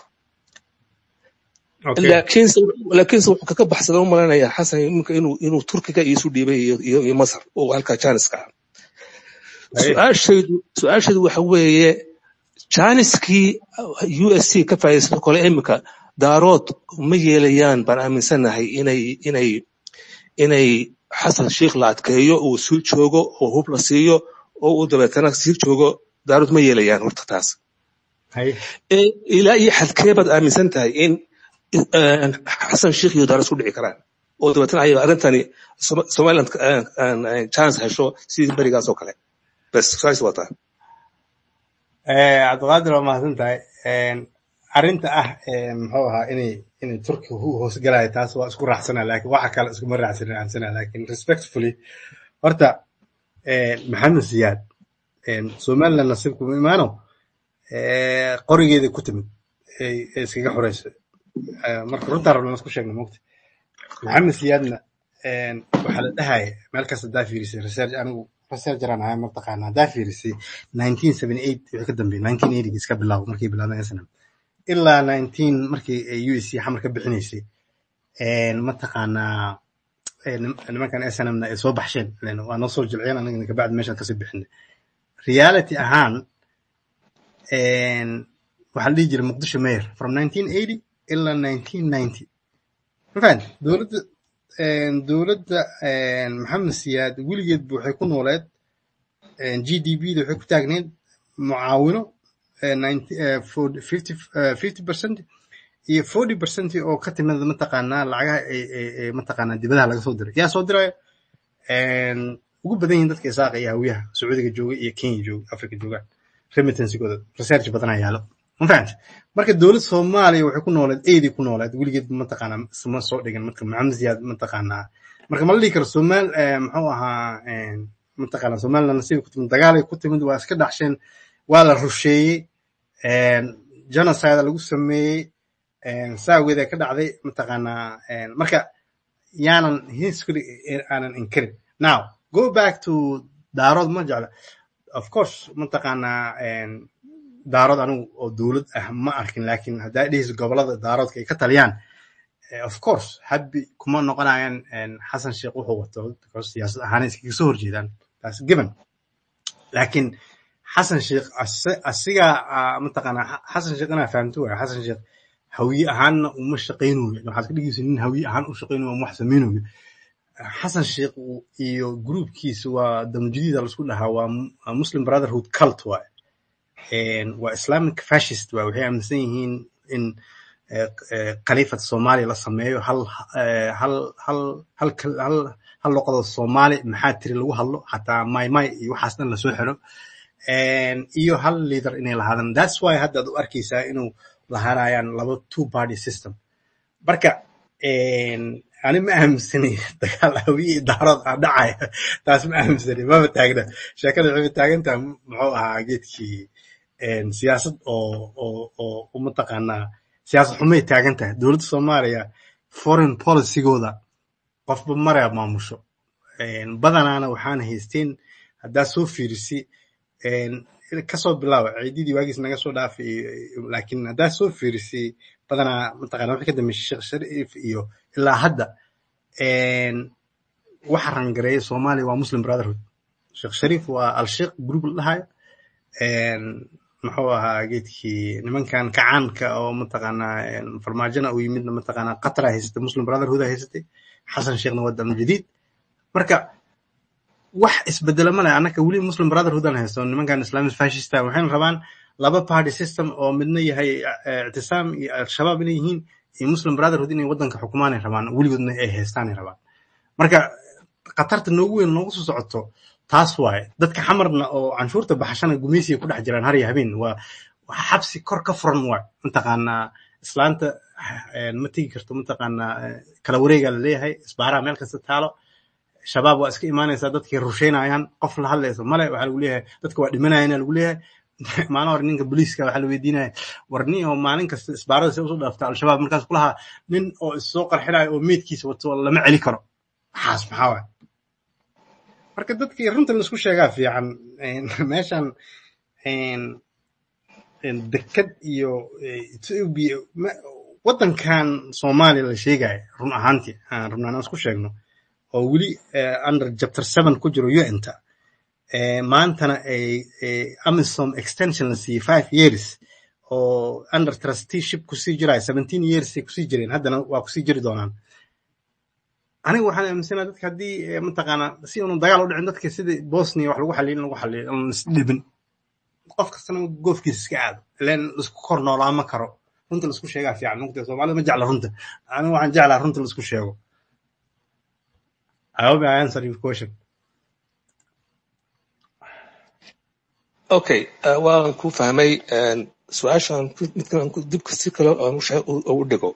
laakiinse laakiinse wuxuu kaga baxsada u malaynayaa xasan iminka inuu inuu turkiga isu dhiibay iyo iyo masar oo halkaa janiska ah su-aashaydu su-aashaydu waxa weeye janiskii u s c ka faa'iidaysato kole iminka daarood ma yeelayaan baan aaminsanahay inay inay inay xasan sheikh la adkeeyo uu sii joogo oo hub la siiyo oo uu dabeetana sii joogo daarood ma yeelayaan horta taas ilaa iyo xadkee baad aaminsan tahay in xasan sheikh iyo daarood isku dhici karaan oo dabeetana ay arrintani somaliland chance hesho sidii berigaas oo kale bes saas waa taa cabdiqaadir waa mahadsan tahay arrinta ah muxuu ahaa inay inay turkiga u hoosgalayo taas waa isku raacsana laakiin waxa kale iskuma raacsanin aansana laakiin respectfully horta maxamed siyaad somaliland nasiibkuma imaano qorigeeda ku timid ay iskaga xoreyso marka runtaa rabna isku sheegna mogta maxamed siyaadna waxaa la dhahaya meel kasta hadaa fiirisay research anigu researcheraan ahay mataqaana hadaa fiirisay nineteen seventy eight wixii ka dambeeyay nineteen eighty iska bilaabo markay bilaabeen snm ilaa nineteen markii u s c xamar ka bixinaysay mataqaanaa nimankan snmna ay soo baxsheen waa noo soo jilciyeen anagana kabacdi meeshaan kasii bixinay reality ahaan waxaa la dhihi jiray muqdisho mayor from nineteen eighty ilaa nineteen ninety mafahant dowladda dowladda maxamed siyaad weligeedba waxay ku nooleed g d b da waxay ku taagneed mucaawino fifty percent iyo forty percent oo ka timid mataqaanaa lacagaha mataqaanaa dibadaha laga soo diray yaa soo diraya ugu badan yihin dadka isaaqa iyo hawiyaha sacuudiga jooga iyo kenya jooga africa joogaan remittansigooda research badanaa yaalo ma fahamta marka dowlad soomaaliya waxay ku nooleed eedii ku nooleed weligeed mataqaanaa isma soo dhigan marka maxamed ziyaad mataqaanaa marka ma la dhihi karo somal muxuu ahaa mataqaanaa somaliland nasiib ku timid dagaalay ku timid waa iska dhaxsheen waa la rusheeyey genocide lagu sameeyey saaweeda ka dhacday mataqaanaa marka yaanan history aanan inkarin now go back to daarood ma jecla of course mataqaanaa daarood anigu oo dowlad ah ma arkin laakiin haddaa dhihis gobolada daaroodka ay ka taliyaan of course habbi kuma noqonayaan xasan sheekh wuxuu wato because siyaasad ahaan iskaga soo horjeedaan taas given laakiin xasan sheekh asigaa mataqaanaa xasan sheekh inaa fahamto waaya xasan sheekh hawiye ahaanna uma shaqaynayo waxaad ka dhigaysa nin hawiye ahaan u shaqaynayo ama wax samaynayo xasan sheekh iyo gruubkiisa waa damjadiida laisku dhahaa waa muslim brotherhood cult waay waa islamic fascist waay waxay aaminsan yihiin in khaliifat soomaaliya la sameeyo hal hal hal hal hal hal luqada soomaali maxaa tiri lagu hadlo xataa maymay iyo waxaas dhan lasoo xiro iyo hal leader inay lahaadaan that's why hadda ad u arkaysaa inuu lahaanayaan laba two party system marka ani ma aaminsani dagaal hawiye daarood ah dhacaya taas ma aaminsani mama taagna sheekada waxay taagantaha muxuu ahaa geedkii siyaasad oo oo oo mataqaanaa siyaasad xumay taagan tahay dowladda soomaaliya foreign policygooda qofba maraa maamusho badanaana waxaan haysteen haddaa soo fiirisi kasoo bilaaba ciididii waagiis naga soo dhaafay laakiin haddaa soo fiirisi badanaa mataqana wixii ka dambeysay sheekh shariif iyo ilaa hadda waxa rangareeya soomaaliya waa muslim brotherhood sheekh shariif waa al-sheekh group la dhahayo muxuu ahaa geedkii nimankan kacaanka oo mataqaanaa farmaajona uu yimidna mataqaanaa qatara haysatay muslim brotherhood haysatay xasan sheekhna waa dam jadiid marka wax isbedelo male annaka weli muslim brotherhood aan haysto nimankan islamic fascista waxayna rabaan laba party system oo midna yahay ictisaam iyo al-shabaab inay yihiin iyo muslim brotherhood inay waddanka xukumaanay rabaan weligoodna ay haystaanay rabaan marka khatarta noogu weyn noogu soo socoto taas waaye dadka xamarna oo canshuurta baxashana gumaysiga ku dhex jiraan har iyo habeen waa xabsi kor ka furan waay mataqaanaa islaanta ma tegi karto mataqaanaa kala wareegaa la leeyahay isbaaraha meel kasta taalo shabaab waa iska imaanaysaa dadkay rushaynayaan qof la hadlayso male waxaa lagu leeyahay dadka waa dhimanayana lagu leeyahay maalin hore ninka booliiska waxaa la weydiinaya war nin oo maalin kasta isbaarada si usoo dhaafta al-shabaab markaas kulahaa nin oo issoo qarxinayo oo meydkiisa wato lama celi karo waxaas maxaa waay marka dadkii runta laisku sheegaa fiican meeshan dekad iyo ethiopia waddankan soomaaliya la sheegaya run ahaantii aan rabnaa inaan isku sheegno oo weli under chapter seven ku jiro un-ta maantana ay amisom extension la siiyey five years oo under trusteeship kusii jiraya seventeen years ay kusii jireen haddana waa kusii jiri doonaan aniga waxaan aaminsanaa dadka haddii mataqaanaa si unu dagaal u dhicin dadka sidii bosnia wax lagu xaliyo in lagu xaliyo aan isdhibin qof kastana goofkiisa iska aado ileen laisku kor noolaama karo runta laisku sheegaa fiican mugta soomaalida ma jecla runta aniga waxaan jeclaa runta laisku sheego I hope I answered your question. okay uh, waan ku fahmay su-aashan midkan dibka si kale u dhigo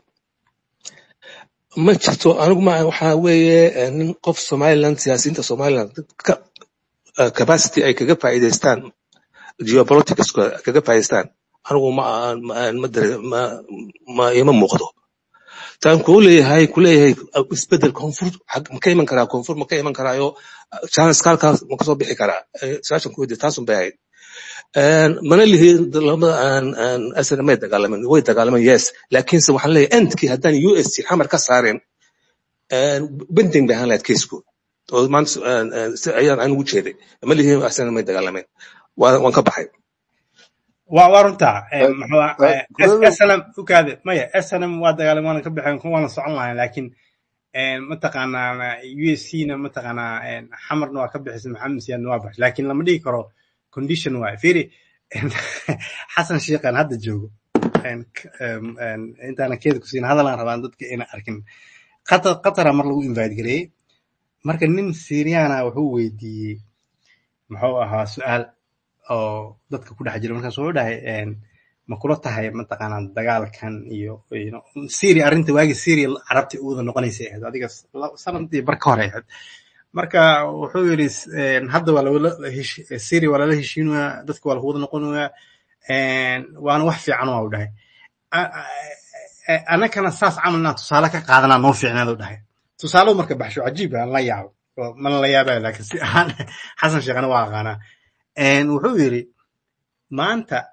ma jirto anigu ma waxaa weeye nin qof somaliland siyaasiyiinta somaliland capacity ay kaga faa'iidaystaan geopolitics kaga faa'iidaystaan anigu ma ma ma ima muuqdo taan kuu leeyahay ku leeyahay isbedel koonfur ma ka iman karaa koonfur ma ka iman karaayo chance halkaas ma kasoo bixi karaa su-aashan ku weydiya taasun bay ahayd mana lihi lamada aan asana may dagaalamin way dagaalaman yes laakiinse waxaan leeyahay endkii haddaan u s c xamar ka saareen bending bay ahaan lahayd keysku oo maanta ayaan anigu jeeday ma lihi asana may dagaalamin waan ka baxay waa waa runtaa snm ukaade maya snm waa dagaalam waana ka baxeen kun waana socon lahayn laakiin mataqaanaa u s c na mataqaanaa xamarna waa ka bixisay maxamed siyaadna waa baxshay laakiin lama dhigi karo condition waay fiiri xasan sheekhan hadda joogo intaana keeda kusiin hadalaan rabaan dadka ina arkin qatar qatara mar lagu invite gareeyey marka nin syriana wuxuu weydiiyey muxuu ahaa su-aal oo dadka ku dhex jira markaas wuxuu dhahay ma kula tahay mataqaanaa dagaalkan iyo syria arrinta waagi syria carabta u wada noqonaysay ahayd adiga sanadii bar ka hore ahayd marka wuxuu yidhi hadda waa lawala syria waa lala heshiinayaa dadka waa lagu wada noqonayaa waana wax fiican waa u dhahay annakana saas camal inaan tusaale ka qaadanaa noo fiicnaad u dhahay tusaalo marka baxsho cajiib aan la yaabo mana la yaabaya laakiin si ahaan xasan sheekhana waa aqaanaa wuxuu yidhi maanta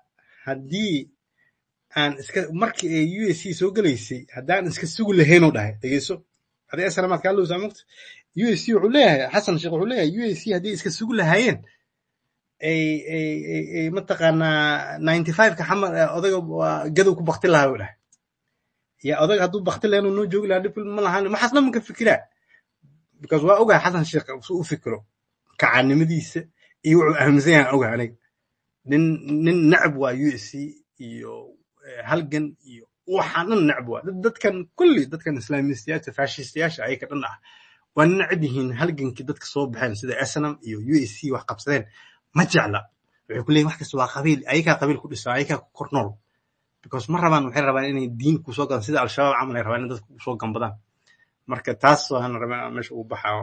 haddii aan iska markii ay u s c soo gelaysay haddaan iska sugi lahaynuu dhahay dhegeyso hadii snamaad kaa lowsaa mogta u s c wuxuu leeyahay xasan sheekh wuxuu leeyahay u s c haddii iska sugi lahaayeen ay ay ay ay mataqaanaa ninety five-ka xamar odaga waa gadow ku bakti lahaa uu dhahay ya odaga hadduu bakti lahayn uu noo joogi lahaa dhib ma lahaan maxaas dhan ka fikiraa because waa ogahay xasan sheekh suu u fikiro kacaanimadiisa iyo wuxuu aaminsan yahay ogahay aniga nin nin necab waa u s c iyo halgan iyo waxaan dhan necab waa dadkan kulli dadkan islaamistayaasha fashistayaasha ayaka dhan ah waa necab yihiin halgankii dadka soo baxeen sida snm iyo u s c wax qabsadeen ma jecla waxay ku leeyihin wax kasta waa qabiil ayakaa qabiil ku dhisa ayakaa ku kor nool because ma rabaan waxay rabaan inay diin kusoo gadaan sida al-shabaab camal ay rabaan in dadka kusoo gambadaan marka taas waan rabaa inaan meesha ugu baxa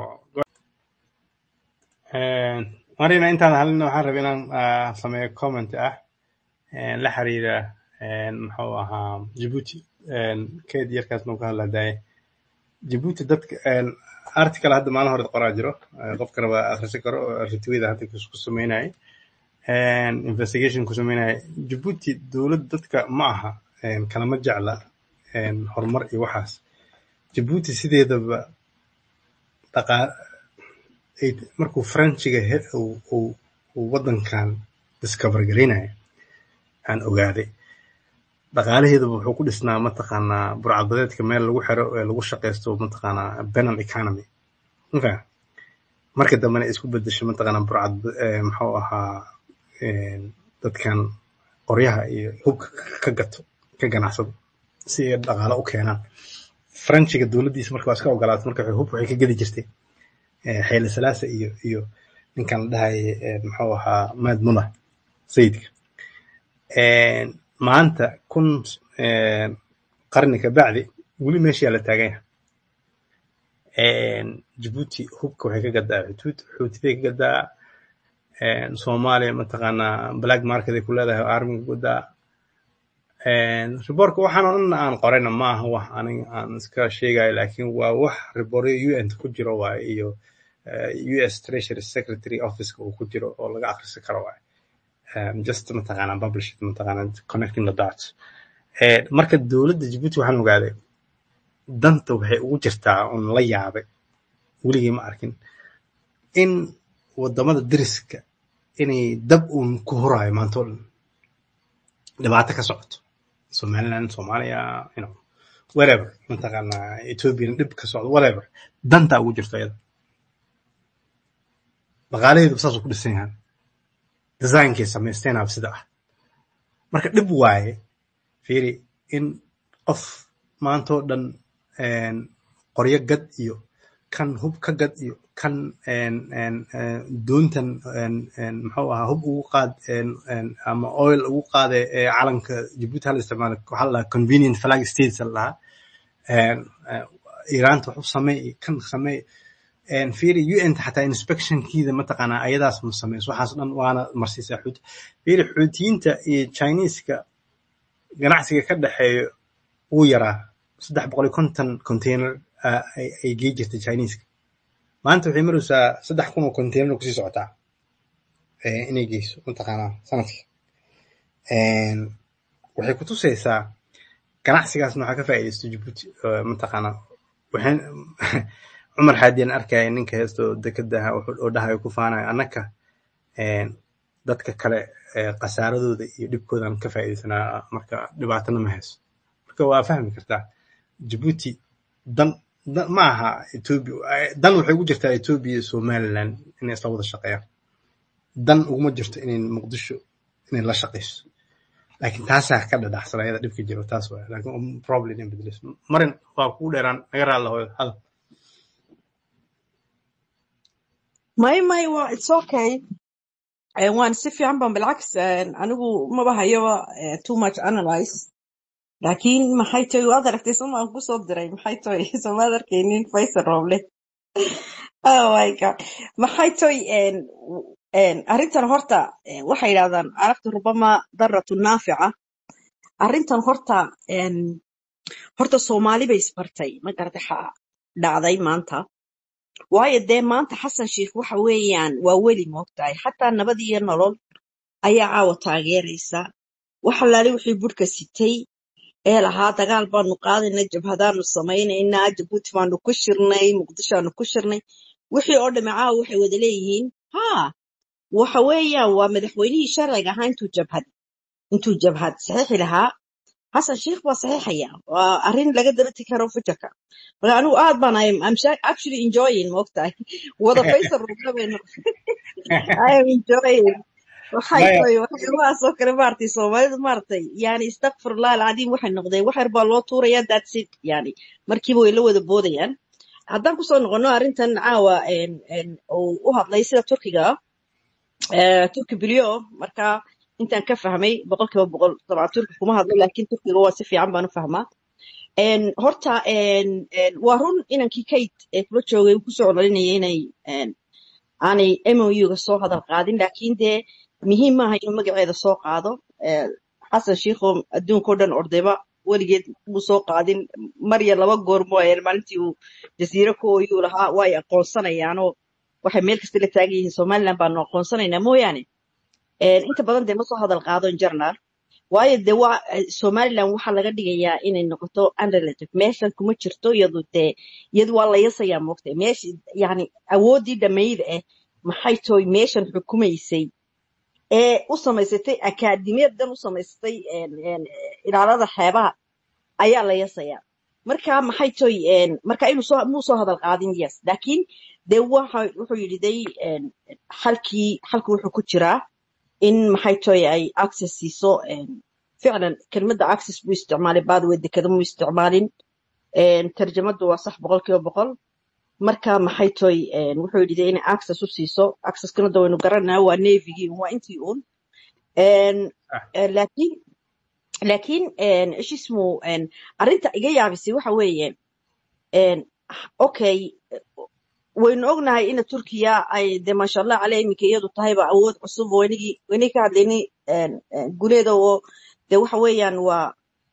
marina intaan halina waxaan rabaa inaan sameeyo comment ah la xiriira muxuu ahaa Djibouti keed yarkaas noo ka hadladaaye Djibouti dadka article hadda maalin hore qoraa jiro qofkana waa akhrisan karo retweet hadda ku sameynayay investigation ku sameynayay Djibouti dowlad dadka ma aha kalama jecla horumar iyo waxaas Djibouti sideedaba dhaqaa markuu Frenchiga uu waddankan discover garaynaya aan ogaaday dhaqaalaheedaba wuxuu ku dhisnaa mataqaanaa burcadbadeedka meel lagu xiro ee lagu shaqaysto mataqaanaa penal economy mafaham marka dambena isku bedesho mataqaanaa burcad muxuu ahaa dadkan qoryaha iyo hubka ka gato ka ganacsado si ay dhaqaalo u keenaan frenchiga dowladdiisa marka waa iska ogolaatay marka hub waxay ka gedi jirtay xeele salaasa iyo iyo ninkan la dhahayay muxuu ahaa maad mula sayidka maanta kun qarni ka bacdi weli meeshaa la taagan yahay Djibouti hubka waxay ka gadaa xuduud xuutiday ka gadaa Soomaaliya mataqaanaa black market ay ku leedahay army ka gadaa riboorka waxaan oo dhan aan qorayna ma aha wax aniga aan iska sheegayo laakiin waa wax ribooryo un ku jiro waaye iyo US Treasury Secretary Office uu ku jiro oo laga akhrisan karo waaye um, just mataqaanaa published mataqaanaa connecting the dots marka dowladda Djibouti waxaan ogaaday danta waxay ugu jirtaa un la yaabay weligii ma arkin in wadamada deriska inay dab uun ku huraayo maanta oo dhan dhibaato ka socoto somaliland soomaaliya you know wherever mataqaanaa ethiopian dhib ka socdo whatever dantaa ugu jirto iyada dhaqaalaheedu saasuu ku dhisan yahay designkay samaysteenaaba sida ah marka dhib waaye fiiri in qof maantoo dhan qoryo gad iyo kan hub ka gad iyo kan doontan muxuu ahaa hub ugu qaad ama oil ugu qaade calanka Djibouti hala isticmaalo waxaa la dhahaa convenient flag states la dhahaa iiraanta wax u samey kan samey fiiri un xataa inspectionkiida mataqaanaa ayadaas ma sameys waxaas dhan waana marsiisaa xuut fiiri xuutiyiinta iyo chineeska ganacsiga ka dhexeeyo wuu yaraa saddex boqol iyo konton container ay gei jirtay chineeska maanta waxay maraysaa saddex kun oo container kusii socotaa inay geyso mataqaanaa sanadkii waxay ku tusaysaa ganacsigaasna waxaa ka faa'iidaysto Djibouti mataqaanaa waxaan cumar xaadiyan arkaya ninka heesto dekadaha oo dhahayo ku faanayo annaka dadka kale khasaaradooda iyo dhibkoodan ka faa'iidaysanaa marka dhibaatana ma hayso marka waa fahmi kartaa Djibouti dan ma aha Ethiopia dan waxay ugu jirtaa Ethiopia iyo Somaliland inay isla wada shaqeeyaan dan uguma jirto inay Muqdisho inay la shaqeyso laakiin taasaa ka dhadhaxsan ayada dhibka jiro taas waay laakiin problem in bedeliso marin waa kugu dheeraan naga raali lahoyo hadal may may waa it's okay waan si fiican ban bilcaks anigu maba hayaba too much analyze laakiin maxay tahay waad aragtay somaan kusoo diray maxay tahay somaad arkaynin faysal rooble oh my god maxay tahay arrintan horta waxay yidhahdaan carabta rubama daratu naafica arrintan horta horta soomaali bay isbartay ma garatay xa dhacday maanta waayo dee maanta xasan sheikh waxa weeyaan waa weli moogtahay xataa nabad iyo nolol ayaa caawa taageeraysa wax allaale wixii budhka sitay ee lahaa dagaal baanu qaadaynaa jabhadaanu samaynaynaa jabuuti baanu ku shirnay muqdishoaanu ku shirnay wixii oo dhamme caawa waxay wada leeyihiin haa waxa weeyaan waa madaxweynihii sharciga ahaa intuu jabhad intuu jabhad saxiixi lahaa xasan sheikh baa saxiixaya waa arrin laga darati karo fajarka marka anigu aad baan I'm, I'm sha- actually enjoying maogtahay wada faysal rugnabayno I am enjoying waxay maya tahay waxyaabahaas oo kale maaragtay soomaalidu maaragtay yani istakfirullah alcadiim waxay noqdeen wax yar baa loo tuurayaa that's it yani markiiba way la wada boodayaan haddaan kusoo noqono arrintan caawa een, een, uu u hadlay sida turkiga ah eh, turki bilyo marka intaan ka fahmay boqolkiiba boqol dabcan turki kuma hadlo laakiin turkiga waa si fiican baan u fahmaa Een, horta een, een, waa run inankii kate ee kula joogay uu kusoo cololinayay inay een, aanay MOU-ga soo hadal qaadin laakiin dee muhiim maaha inuu magaceeda soo qaado Eh, xasan shiikho adduunkao dhan ordayba weligeed muu soo qaadin mar iyo laba goor mooyeen maalintii uu jasiiro ku oyuu lahaa way aqoonsanayaanoo waxay meel kasta la taagan yihiin somaliland baanu aqoonsanaynaa mooyaane Een, inta badan dee ma soo hadal qaado in general waayo dee waa eh, somaliland waxaa laga dhigayaa inay noqoto unrelative meeshan kuma jirto iyadu dee iyadu waa la yasayaa moogtay meesha yani awoodii dhammayda ah maxay tooy meeshan xukumaysay ee u samaysatay akaadimiyadan u samaysatay een, een, ilaalada xeebaha ayaa la yasayaa marka maxay toy een, marka inuu soo muu soo hadal qaadin yes laakiin dee waxa wuxuu yidhi day een, xalkii xalku wuxuu ku jiraa in maxay toy ay access siiso een, ficlan kelmadda access buu isticmaalay baadway dekada muu isticmaalin een, tarjamadu waa sax boqolkiiba boqol marka maxay toy een, wuxuu yidhi dee inay access u siiso accesskana da waynu garanaa waa navygii waa intii uun Een, ah eh, laakiin laakiin een, ish ismu een, arrinta iga yaabisay waxa weeye een, okay waynu ognahay ina turkiya ay de maasha allah caleh iminka iyadu tahayba awood cusub oo inagii inay ka hadlaynay een, een, guleeda oo de waxa weeyaan waa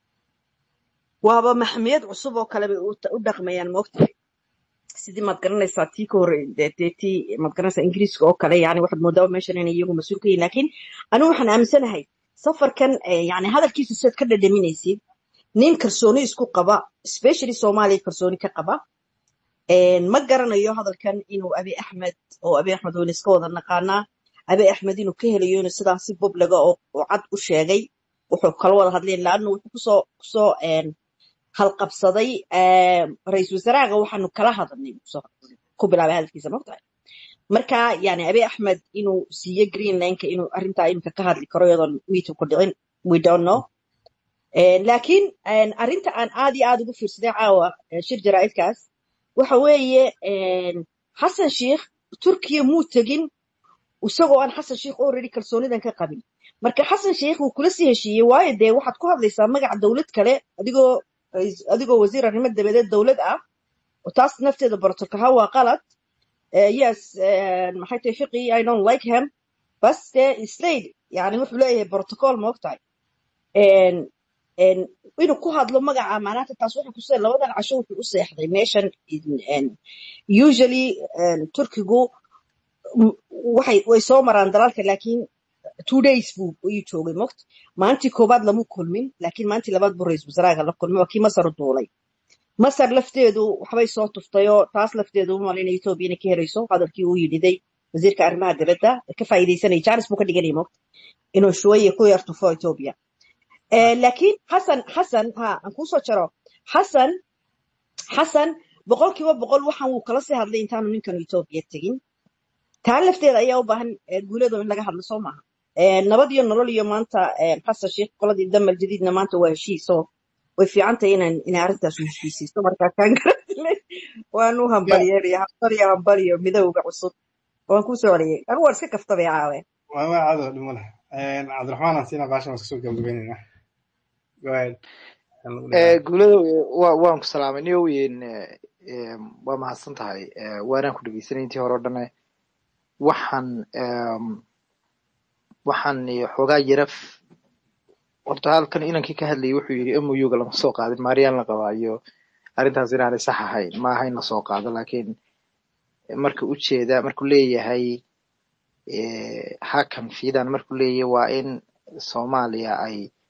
waaba maxmiyad cusub oo kale bay u u dhaqmayaan maogtahay sidii maad garanaysaa tii ka hore dee dee tii maad garanaysaa ingiriiska oo kale yani waxaad moodaa meeshan inay iyagu mas-uul ka yihiin laakiin anigu waxaan aaminsanahay safarkan eh, yani hadalkiisa sidaad ka dhadhaminaysid nin kalsooni isku qaba especially soomaaliya kalsooni ka qaba Een, ma garanayo hadalkan inuu abi axmed oo abi axmed wayna iska wada naqaanaa abi axmed inuu ka helayo inuu sidaasi boblaga oo oo cad u sheegay wuxuu kala wada hadleen laanna wuxuu kusoo kusoo een, halqabsaday een, ra-iisul wasaarahaga waxaanu kala hadalnay buu kusoo ku bilaabay hadalkiisa maogtahay marka yani abi axmed inuu siiyo greenlandka inuu arrintaa iminka ka hadli karo iyadoon meeting ku dhicin we don't know Een, laakiin een, arrinta aan aad iyo aad ugu fiirsaday caawa ee, shir jaraa'idkaas waxa weeye een, xasan sheikh turkiya muu tegin isagoo aan xasan sheikh already kalsoonidan ka qabin marka xasan sheikh wuu kula sii heshiiyey waayo dee waxaad ku hadlaysaa magaca dowlad kale adigoo adigoo wasiir arrimo dabadeed dowlad ah oo taas nafteeda borotokaha waa qalad Eh, yes eh, maxay tahay fiqi i don't like him bas dee slade yani wuxuu leeyahay protocol ma ogtahay En en inuu ku hadlo magaca maanaata taas waxay ku see labadan casho wuxuu u seexday meeshan in- en, usually en, turkigu m- waxay way soo maraan dalalka laakiin two days buu ayuu joogay mogt maalintii koobaad lama kulmin laakiin maalintii labaad buu ra-iisul wasaaraha la kulmay waa kii masar u duulay masar lafteedu waxbay soo tuftayoo taas lafteedu u malaynaya etoobiya inay ka helayso hadalkii uu yidhiday wasiirka arrimaha dibadda ka faa'iidaysanaya jaanis buu ka dhiganaya mogt inuu shuwaye ku yar tufo etoobiya Eh, laakiin xasan xasan ha aan kuusoo jaro xasan xasan boqolkiiba boqol waxaan wuu kala sii hadlay intaanu ninkan etoobiya tegin taa lafteeda ayaa u baahan eh, guuleedo in laga hadlo soo maaha Eh, nabad iyo nolol iyo maanta eh, xasan sheikh qoladii damal jadiidna maanta waa heshiiso way fiican tahay inaan inay arrintaas u heshiisiiso markaa kaan garanay waan u ya hambalyeelaya hambaliyo hambaliyo midowga cusub waan kuu soo celiyey anigu waan iska kaftabay caawe waa ma caado dhimo leh cabdiraxmaan aan siinaa baashan waan kasoo gabagabaynaynaa go ahead aan lagu Eh, dheeraan guulada wa- waan ku salaamay niyo weyn waa mahadsan tahay Eh, waanaan ku dhegeysanay intii hore o dhane waxaan em, waxaan eh, xoogaa yaraf horta halkan inankii ka hadlayay wuxuu yidhi MOU-ga lama soo qaadin maariyaan la qabaa iyo arrintaas inaanay sax ahayn ma aha in la soo qaado laakiin marka ujeeda markuu leeyahay eh, hakan fiidan markuu leeyahay waa in soomaaliya ay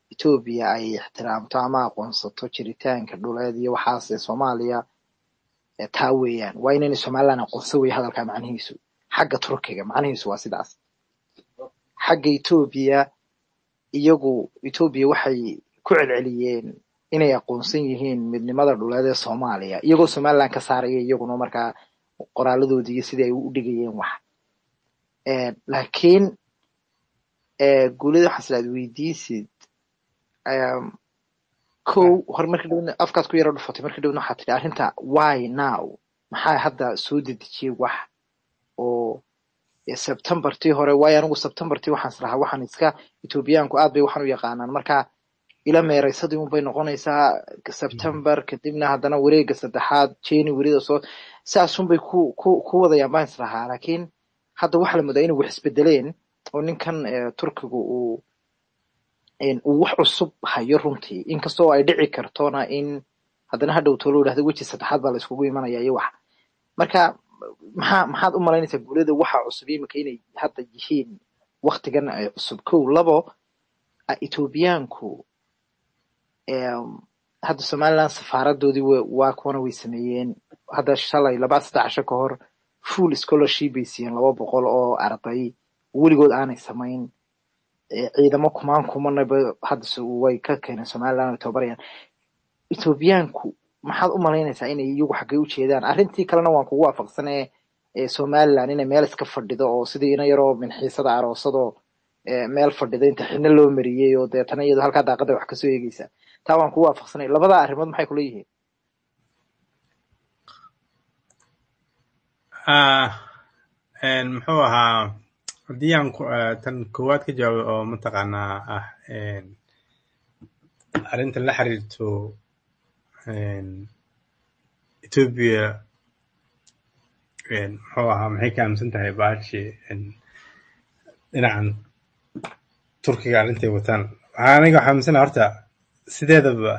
etoobiya ay ixtiraamto ama aqoonsato jiritaanka dhuleed iyo waxaas ee soomaaliya ee taa weeyaan waa inayna somaliland aqoonsan weye hadalkaa macnihiisu xagga turkiga macnihiisu waa sidaas xagga etoobiya iyagu etoobiya waxay ku celceliyeen inay aqoonsan yihiin midnimada dhuleed ee soomaaliya iyagoo somaliland ka saaraya iyaguna markaa qoraaladoodii iyo sidii ay u dhigayeen wax Eh, laakiin eh, guulida waxaa islaad weydiisid em, kow hore marka dhowna afkaad ku yaro dhufatay marka dhowna waxaa tidhi arrinta why now maxaa hadda soo dedejiyey wax oo eh, septembertii hore waayo anigu septembertii waxaan islahaa waxaan iska etoobiyaanku aad bay waxaan u yaqaanaan marka ila meeraysadii unbay noqonaysaa september kadibna haddana wareega saddexaad januaryda soo saasunbay ku ku ku wadayaan baan islahaa laakiin hadda waxaa la moodaa inay wax isbedeleen oo ninkan eh, turkigu uu in uu wax cusub hayo runtii inkastoo ay dhici kartona in haddana hadhow tolo idhahdo weji saddexaad baa la iskugu imanaya iyo wax marka maxaa maxaad u malaynaysaa guulada waxa cusub imika inay hadda yihiin waktigan ay cusub kow labo ah, etoobiyaanku em, hadda somaliland safaaradoodii wa- waa kuwana way sameeyeen hadda shalay laba saddex casho ka hor full scholarship bay siiyeen laba boqol oo arday weligood aanay samayn Eh, ciidamo kumaan kumanaba hadda so- way ka keeneen somaliland way tababarayaan etoobiyaanku maxaad u malaynaysaa inay iyagu xaggay u jeedaan arrintii kalena waan kugu waafaqsanee ee somaliland inay meel iska fadhido oo sidii ina yaroo minxiisada aroosadoo ee meel fadhida inta xidhno loo mariyey oo deetana iyadoo halkaa daaqada wax kasoo eegeysa taa waan kugu waafaqsanay labada arrimood maxay kula yihiin Ah, een, muxuu ahaa haddii aan ku- ah, tan koowaad ka jawaabo oo mataqaanaa ah een, arrinta la xiriirto een, Ethiopia een, muxuu ahaa maxay ka aaminsan tahay baashi een, dhinacan Turkiga arrintay wataan waxaa aniga waxaa aaminsanahay horta sideedaba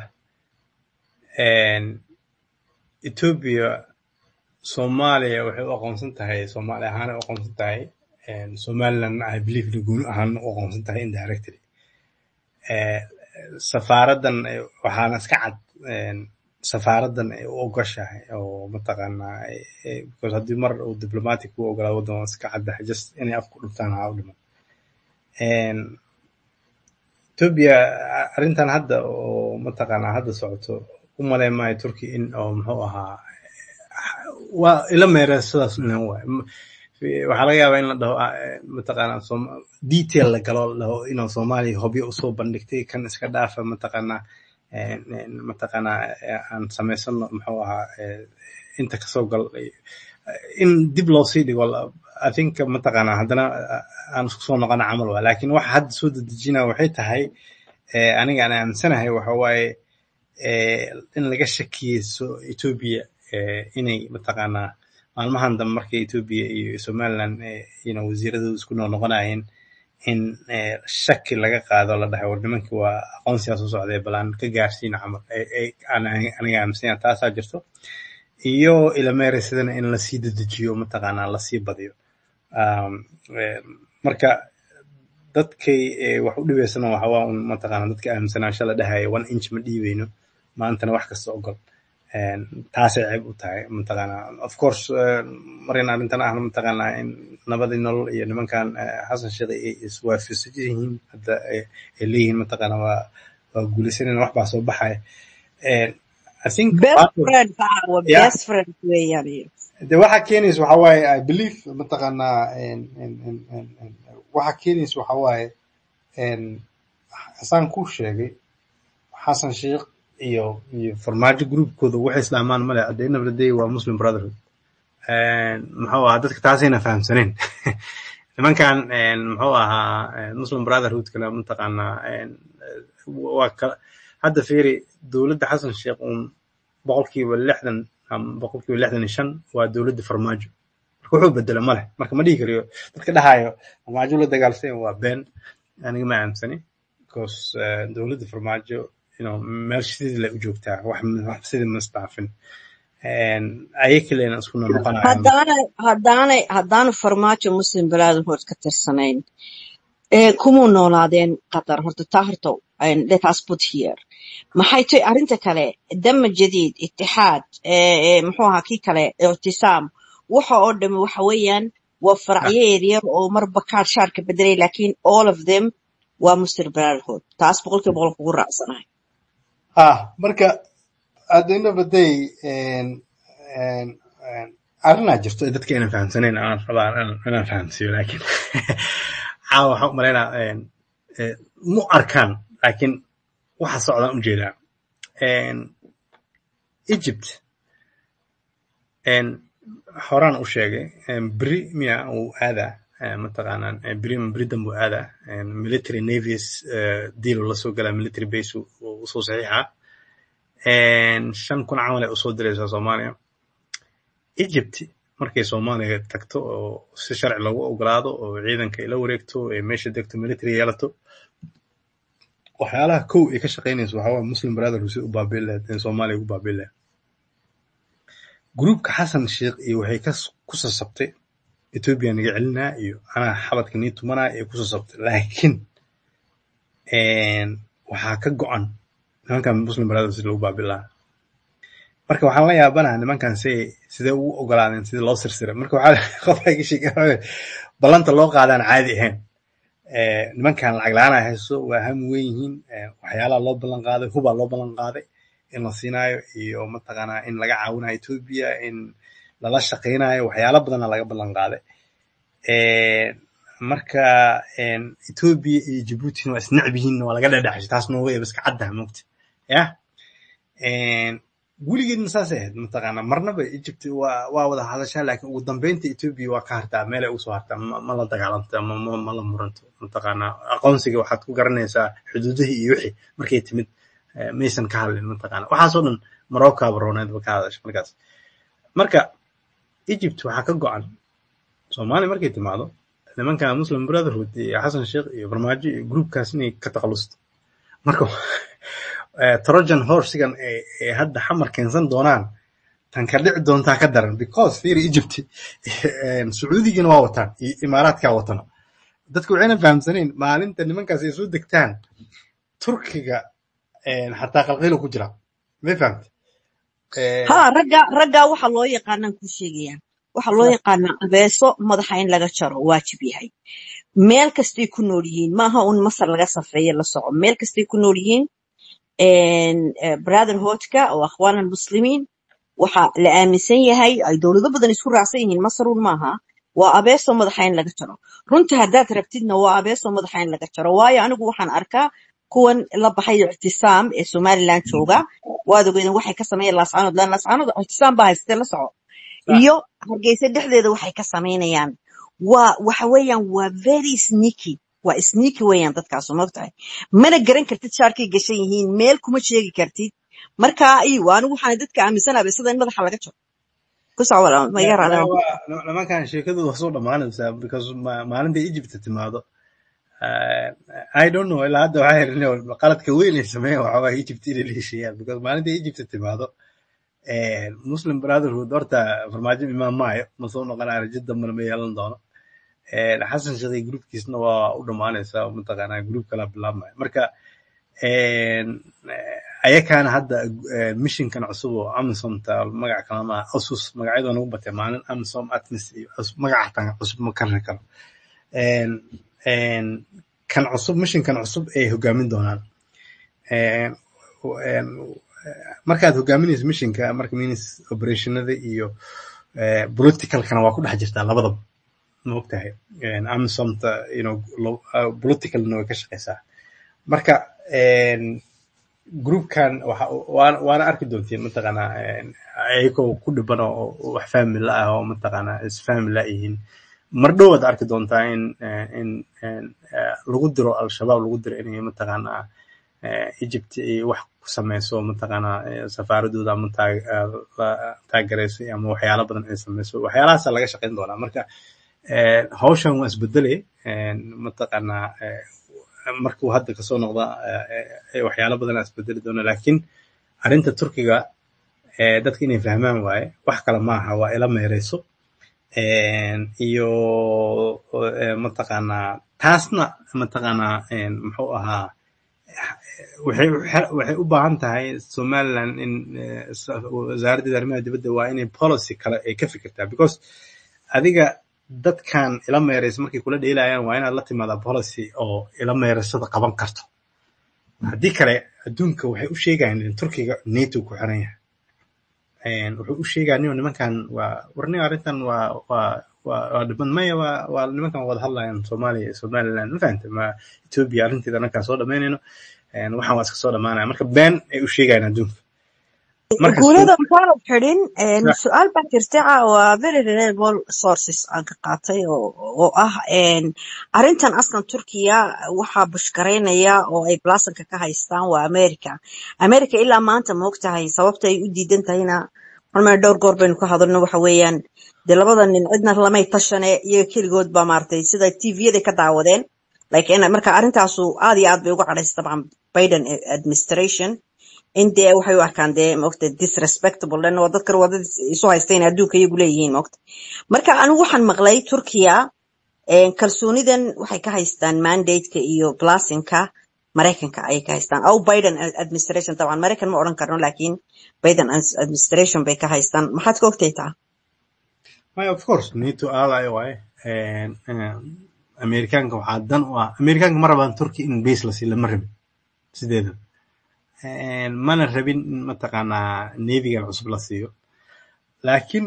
een, Ethiopia Soomaaliya waxay u aqoonsan tahay Soomaali ahaan u aqoonsan tahay een, Somaliland I believe inay gooni ahaan u aqoonsan tahay indirectly Eh, safaaradan eh, waxaana iska cad een, safaaradan ay u ogoshahay oo mataqaanaa eh, eh, because haddii mar uu diplomatic u ogolaa waddan waa iska caddahay just inay afku dhuftaan ha u dhiman Een, Ethiopia arrintan hadda oo mataqaanaa hadda socoto u malayn maayo Turkey in oo muxuu ahaa waa ila meereen sidaas inan waay M- fi- waxaa laga yaabaa in la dhaho ah, eh, mataqaanaa Sooma- detail la galo la dhaho inuu Soomaaliya hobyo usoo bandhigtay kan iska dhaafa mataqaanaa een, een, mataqaanaa eh, aan samaysano muxuu ahaa eh, inta kasoo gal eh, in dib loo sii dhigo la- I think mataqaanaa haddana ah, aan isku soo noqona camal waa laakiin waxa hadda soo dedejinaya waxay tahay eh, aniga aan aaminsanahay waxa waaye eh, in laga shakiyeyso Ethiopia eh, inay mataqaanaa maalmahan dambe markay Ethiopia iyo Somaliland eh, you know, wasiiradooda isku noqonayeen in eh, shaki laga qaado la dhahay war nimankii waa aqoonsigaa soo socday bal aan ka gaarsiino camal Eh, eh, aan aniga aaminsanya taasaa jirto iyo ilameere sidana in lasii dedejiyo mataqaanaa lasii badiyo um, eh, marka dadkay eh, wax u dhibaysana waxa waa un mataqaanaa dadka aaminsanaansha la dhahaya one inch ma dhiibayno maantana wax kasta ogol Een, taasay ceeb u tahay mataqaanaa of course eh, marina arrintan ahna mataqaanaa in nabadii nolol iyo nimankan eh, xasan sheekh ay iswaafaqsan yihiin hadda ay ay leeyihiin mataqaanaa waa waa guulaysanayna wax baa soo baxaya Een, I think best part of- friend baa waa yeah best friend weeyaan iyo de waxa keenaysa waxa waaye I believe mataqaanaa een, een, een, een, een, waxa keenaysa waxa waaye een, xasaan kuu sheegay xasan sheekh iyo iyo farmaajo groupkooda waxay islaamaan male at the end of the day waa muslim brotherhood Een, muxuu ahaa dadka taasayna fahamsaneen nimankan een, muxuu ahaa een, muslim brotherhoodkana mataqaanaa een, waa kala hadda fiiri dowladda xasan sheekh uun boqolkiiba lixdan ama boqolkiiba lixdan iyo shan waa dowladda farmaajo marka wuxuu bedela ma leh marka ma dhihi kariyo dadka dhahayo farmaajo la dagaalsan waa been aniga ma aaminsani because eh, dowladda farmaajo you know, meel sidii lay u joogtaa wax wax sidii ma isdhaafin ayay kalena isku noqonayaan haddaanay haddaanay haddaanu farmaajo muslim brotherhood ka tirsanayn ee kumuu noolaadeen qatar horta taa horta and let us put here maxay tahay arrinta kale dama jadiid itixaad eh, eh, muxuu ahaa kii kale ictisaam waxa oo dhami waxa weeyaan waa faracyo yaryar oo marba kaar shaarka bedelay laakiin all of them waa muslim brotherhood taas boqolkiiba boqol kugu raacsanahay ah marka at the end of the day en en en arrinaa jirto ee dadka inaan fahamsanayn aan rabaa inaan inaan fahamsiiyo laakiin caawa waxaan u malaynaa en eh, mu arkaan laakiin waxa socdaan u jeedaa en Egypt en horaan u sheegay en beri miya uu aadaa eh, mataqaanaan eh, beri beri dambe uu aadaa en military navies eh, deal uu la soo galaa military base uu uu usoo saxiixaa en shan kun camal ay usoo diraysaa Soomaaliya Egypt markay Soomaaliya tagto oo si sharci loogu ogolaado oo ciidanka ay la wareegto ee meesha degto military yeelato waxyaalaha kow ay ka shaqaynayso waxaa waaye Muslim Brotherhood si u baabi'in lahayd in Soomaaliya ugu baabi'in lahayd gruupka Xasan Sheikh iyo waxay ka ku sasabtay Ethiopia naga celinaa iyo anaa xabadka nii tumanaa iyo ku sasabtay laakiin en waxaa ka go'an nimankan Muslim Brotherhood si loogu baabi'in lahaa marka waxaan la yaabanaha nimankan si sidee ugu ogolaadeen sidii loo sirsiray marka waxaa qofka ka sheegay ballanta loo qaadaan caadi ahayn Eh, nimankan lacag la-aan ay hayso waa ham weyn yihiin Eh, waxyaalaha loo ballan qaaday hubaa loo ballan qaaday in la siinaayo iyo mataqaanaa in laga caawinayo Ethiopia in lala shaqaynayo waxyaalo badana laga ballan qaaday Eh, marka en Ethiopia iyo Djibouti waa isnecb yihiin waa laga dhadhaxshay taas nooga eeba iska caddaha moogta yah En weligeedna saasay ahayd mataqaanaa marnaba Egypt waa waa wada hadashaa laakiin ugu dambeynta Ethiopia waa ka hartaa meel ay ugu soo hartaa ma, ma la dagaalanto ama ma, ma la muranto mataqaanaa aqoonsiga waxaad ku garanaysaa xuduudihii iyo wixii markay timid eh, maysan ka hadlin mataqaanaa waxaasoo dhan Morocco aba rooneed ba ka hadasha markaas marka Egypt waxaa ka go'an Soomaaliya markay timaado nimanka Muslim Brotherhood iyo Xasan Sheikh iyo Farmaajo iyo groupkaas inay ka takhalusto marka eh, Trojan horsigan ee ee hadda xamar keensan doonaan tan ka dhici doontaa ka daran because fiiri Egypt eh, Sacuudigana waa wataan iyo Imaaraadka watana dadku waxayna fahamsanayn maalinta nimankaas ay soo degtaan Turkiga eh, xataa qalqiilo ku jira ma fahamta eh, ha ragga ragga waxa loo yaqaanaan kuu sheegaya waxa loo yaqaanaa abeeso madaxa in laga jaro waajib yahay meel kastay ku nool yihiin maaha un masar laga safeeye la soco meel kastay ku nool yihiin en, eh, brotherhoodka oo akhwaan almuslimiin waxa la aaminsan yahay ay dowlado badan isku raacsan yihiin masar un maaha waa abeeso madaxa in laga jaro runta haddaad rabtidna waa abeeso madaxa in laga jaro waayo anigu waxaan arkaa kuwan la baxay ictisaam ee somaliland jooga waad ogeydeen waxay ka sameeyeen laascaanood laan laascaanood ictisaam baa haystee la soco sax iyo hargeysa dhexdeeda waxay ka samaynayaan waa waxa weeyaan waa very sneaky waa sneaky weeyaan dadkaas mogtahay mana garan kartid shaarkay gashan yihiin meel kuma sheegi kartid marka iyo anigu waxaan dadka aaminsanahay abeesada in madaxa laga jaro ku soco walaal ma iga Ma- raadaan ma- waa- nimankan sheekadooda waa soo dhammaanaysaa because ma- maalinta Egypt timaado uh, I don't know ilaa hadda waxaa yidhi qaladka weyn ay sameeyeen waxaa waaye Egypt inay la heshiiyaan because maalinta Egypt timaado eh, Muslim Brotherhood horta farmaajo imaan maayo ma soo noqonayo rajo dambena ma yeelan doono Eh, Xasan Sheikh iyo groupkiisna waa u dhammaanaysaa oo mataqaanaa group kala bilaabmaya marka en, eh, ayakaana hadda eh, missionkan cusub oo Amisomta magac kalama Asus magacyadooda nagu batay maalin Amisom Atmis iyo cusub magaca xataa cusub ma karri karo En, en, kan cusub missionkan cusub ay hogaamin doonaan En, en, markaad hogaaminayso missionka marka means operationada iyo eh, politicalkana waa ku dhex jirtaa labadaba ma ogtahay En, Amisomta you know lo- uh, politicalna way ka shaqeysaa marka en, groupkan waxa waana waana arki doontiin mataqaanaa en, ayagoo ku dhiban oo oo wax fahmi la ah oo mataqaanaa isfahmi la yihiin mar dhow aad arki doontaa in eh, in in eh, lagu diro al-shabaab lagu diro inay mataqaanaa eh, Egypt ay wax ku sameyso mataqaanaa eh, safaaradooda ama taag- eh, la- taageerayso ama waxyaalo badan ay sameyso waxyaalahaasa laga shaqeyn doonaa marka eh, hawshan waa isbedelay en, mataqaanaa eh, markuu hadda kasoo noqda eh, eh, waxyaalo badan aa isbedeli doona laakiin arrinta Turkiga eh, dadka inay fahmaan waaye wax kale maaha waa ila meereyso En, iyo eh, mataqaanaa taasna mataqaanaa en, muxuu ahaa waxay waxay waxay u baahan tahay somaliland in eh, sa- wasaaraddeeda arrimaha dibadda waa inay policy kale ay ka fikirtaa because adiga dadkan ila meeraysa markay kula dheelayaan waa inaad la timaadaa policy oo ila meeraysada qaban karto haddii kale adduunka waxay u sheegayaan in turkiga nato ku xiran yahay Een, wuxuu u sheegaa nin nimankan waa warni arrintan waa waa waa waa dhiban maya waa waa nimankan wada hadlayaan soomaaliya iyo somaliland ma fahanta ma ethiopia arrinteeda annagaa soo dhamaynayno Een, waxaan waa iska soo dhamaanaya marka been ay u sheegayaan adduunka marka guulada maxaanad xidhin Ya. su-aal baa jirta ah, waa very reliable sources aan ka qaatay oo oo ah een, arrintan aslan turkiya waxaa bushkaraynaya oo ay blasonka ka haystaan waa america america ilaa maanta ma ogtahay sababta ay u diidan tahayna marmay dhowr goor baynu ka hadalno waxa weeyaan dee labada nin cidna lamay tashane iyaga keligood baa maaragtay sida tviyada ka daawadeen like in marka arrintaasu aad iyo aad bay uga cadhaysa dabcan biden administration in dee waxay u arkaan dee maogta disrespectable lan waa dadkan waa dad isu haysta in adduunka iyagu leeyihiin maogta marka anigu waxaan maqlay turkiya een, kalsoonidan waxay ka haystaan mandate-ka iyo blasinka maraykanka ayay ka haystaan aw biden administration dabcan maraykan ma odhan karno laakiin biden administration bay ka haystaan maxaad ka ogtay taa Maya, of course nato ally waaye Een, een, amerikaanka waxaa dan u ah amerikaanka ma rabaan turki in base la siiyo lama rabin sideeda Een, mana rabin in mataqaanaa navygan cusub la siiyo laakiin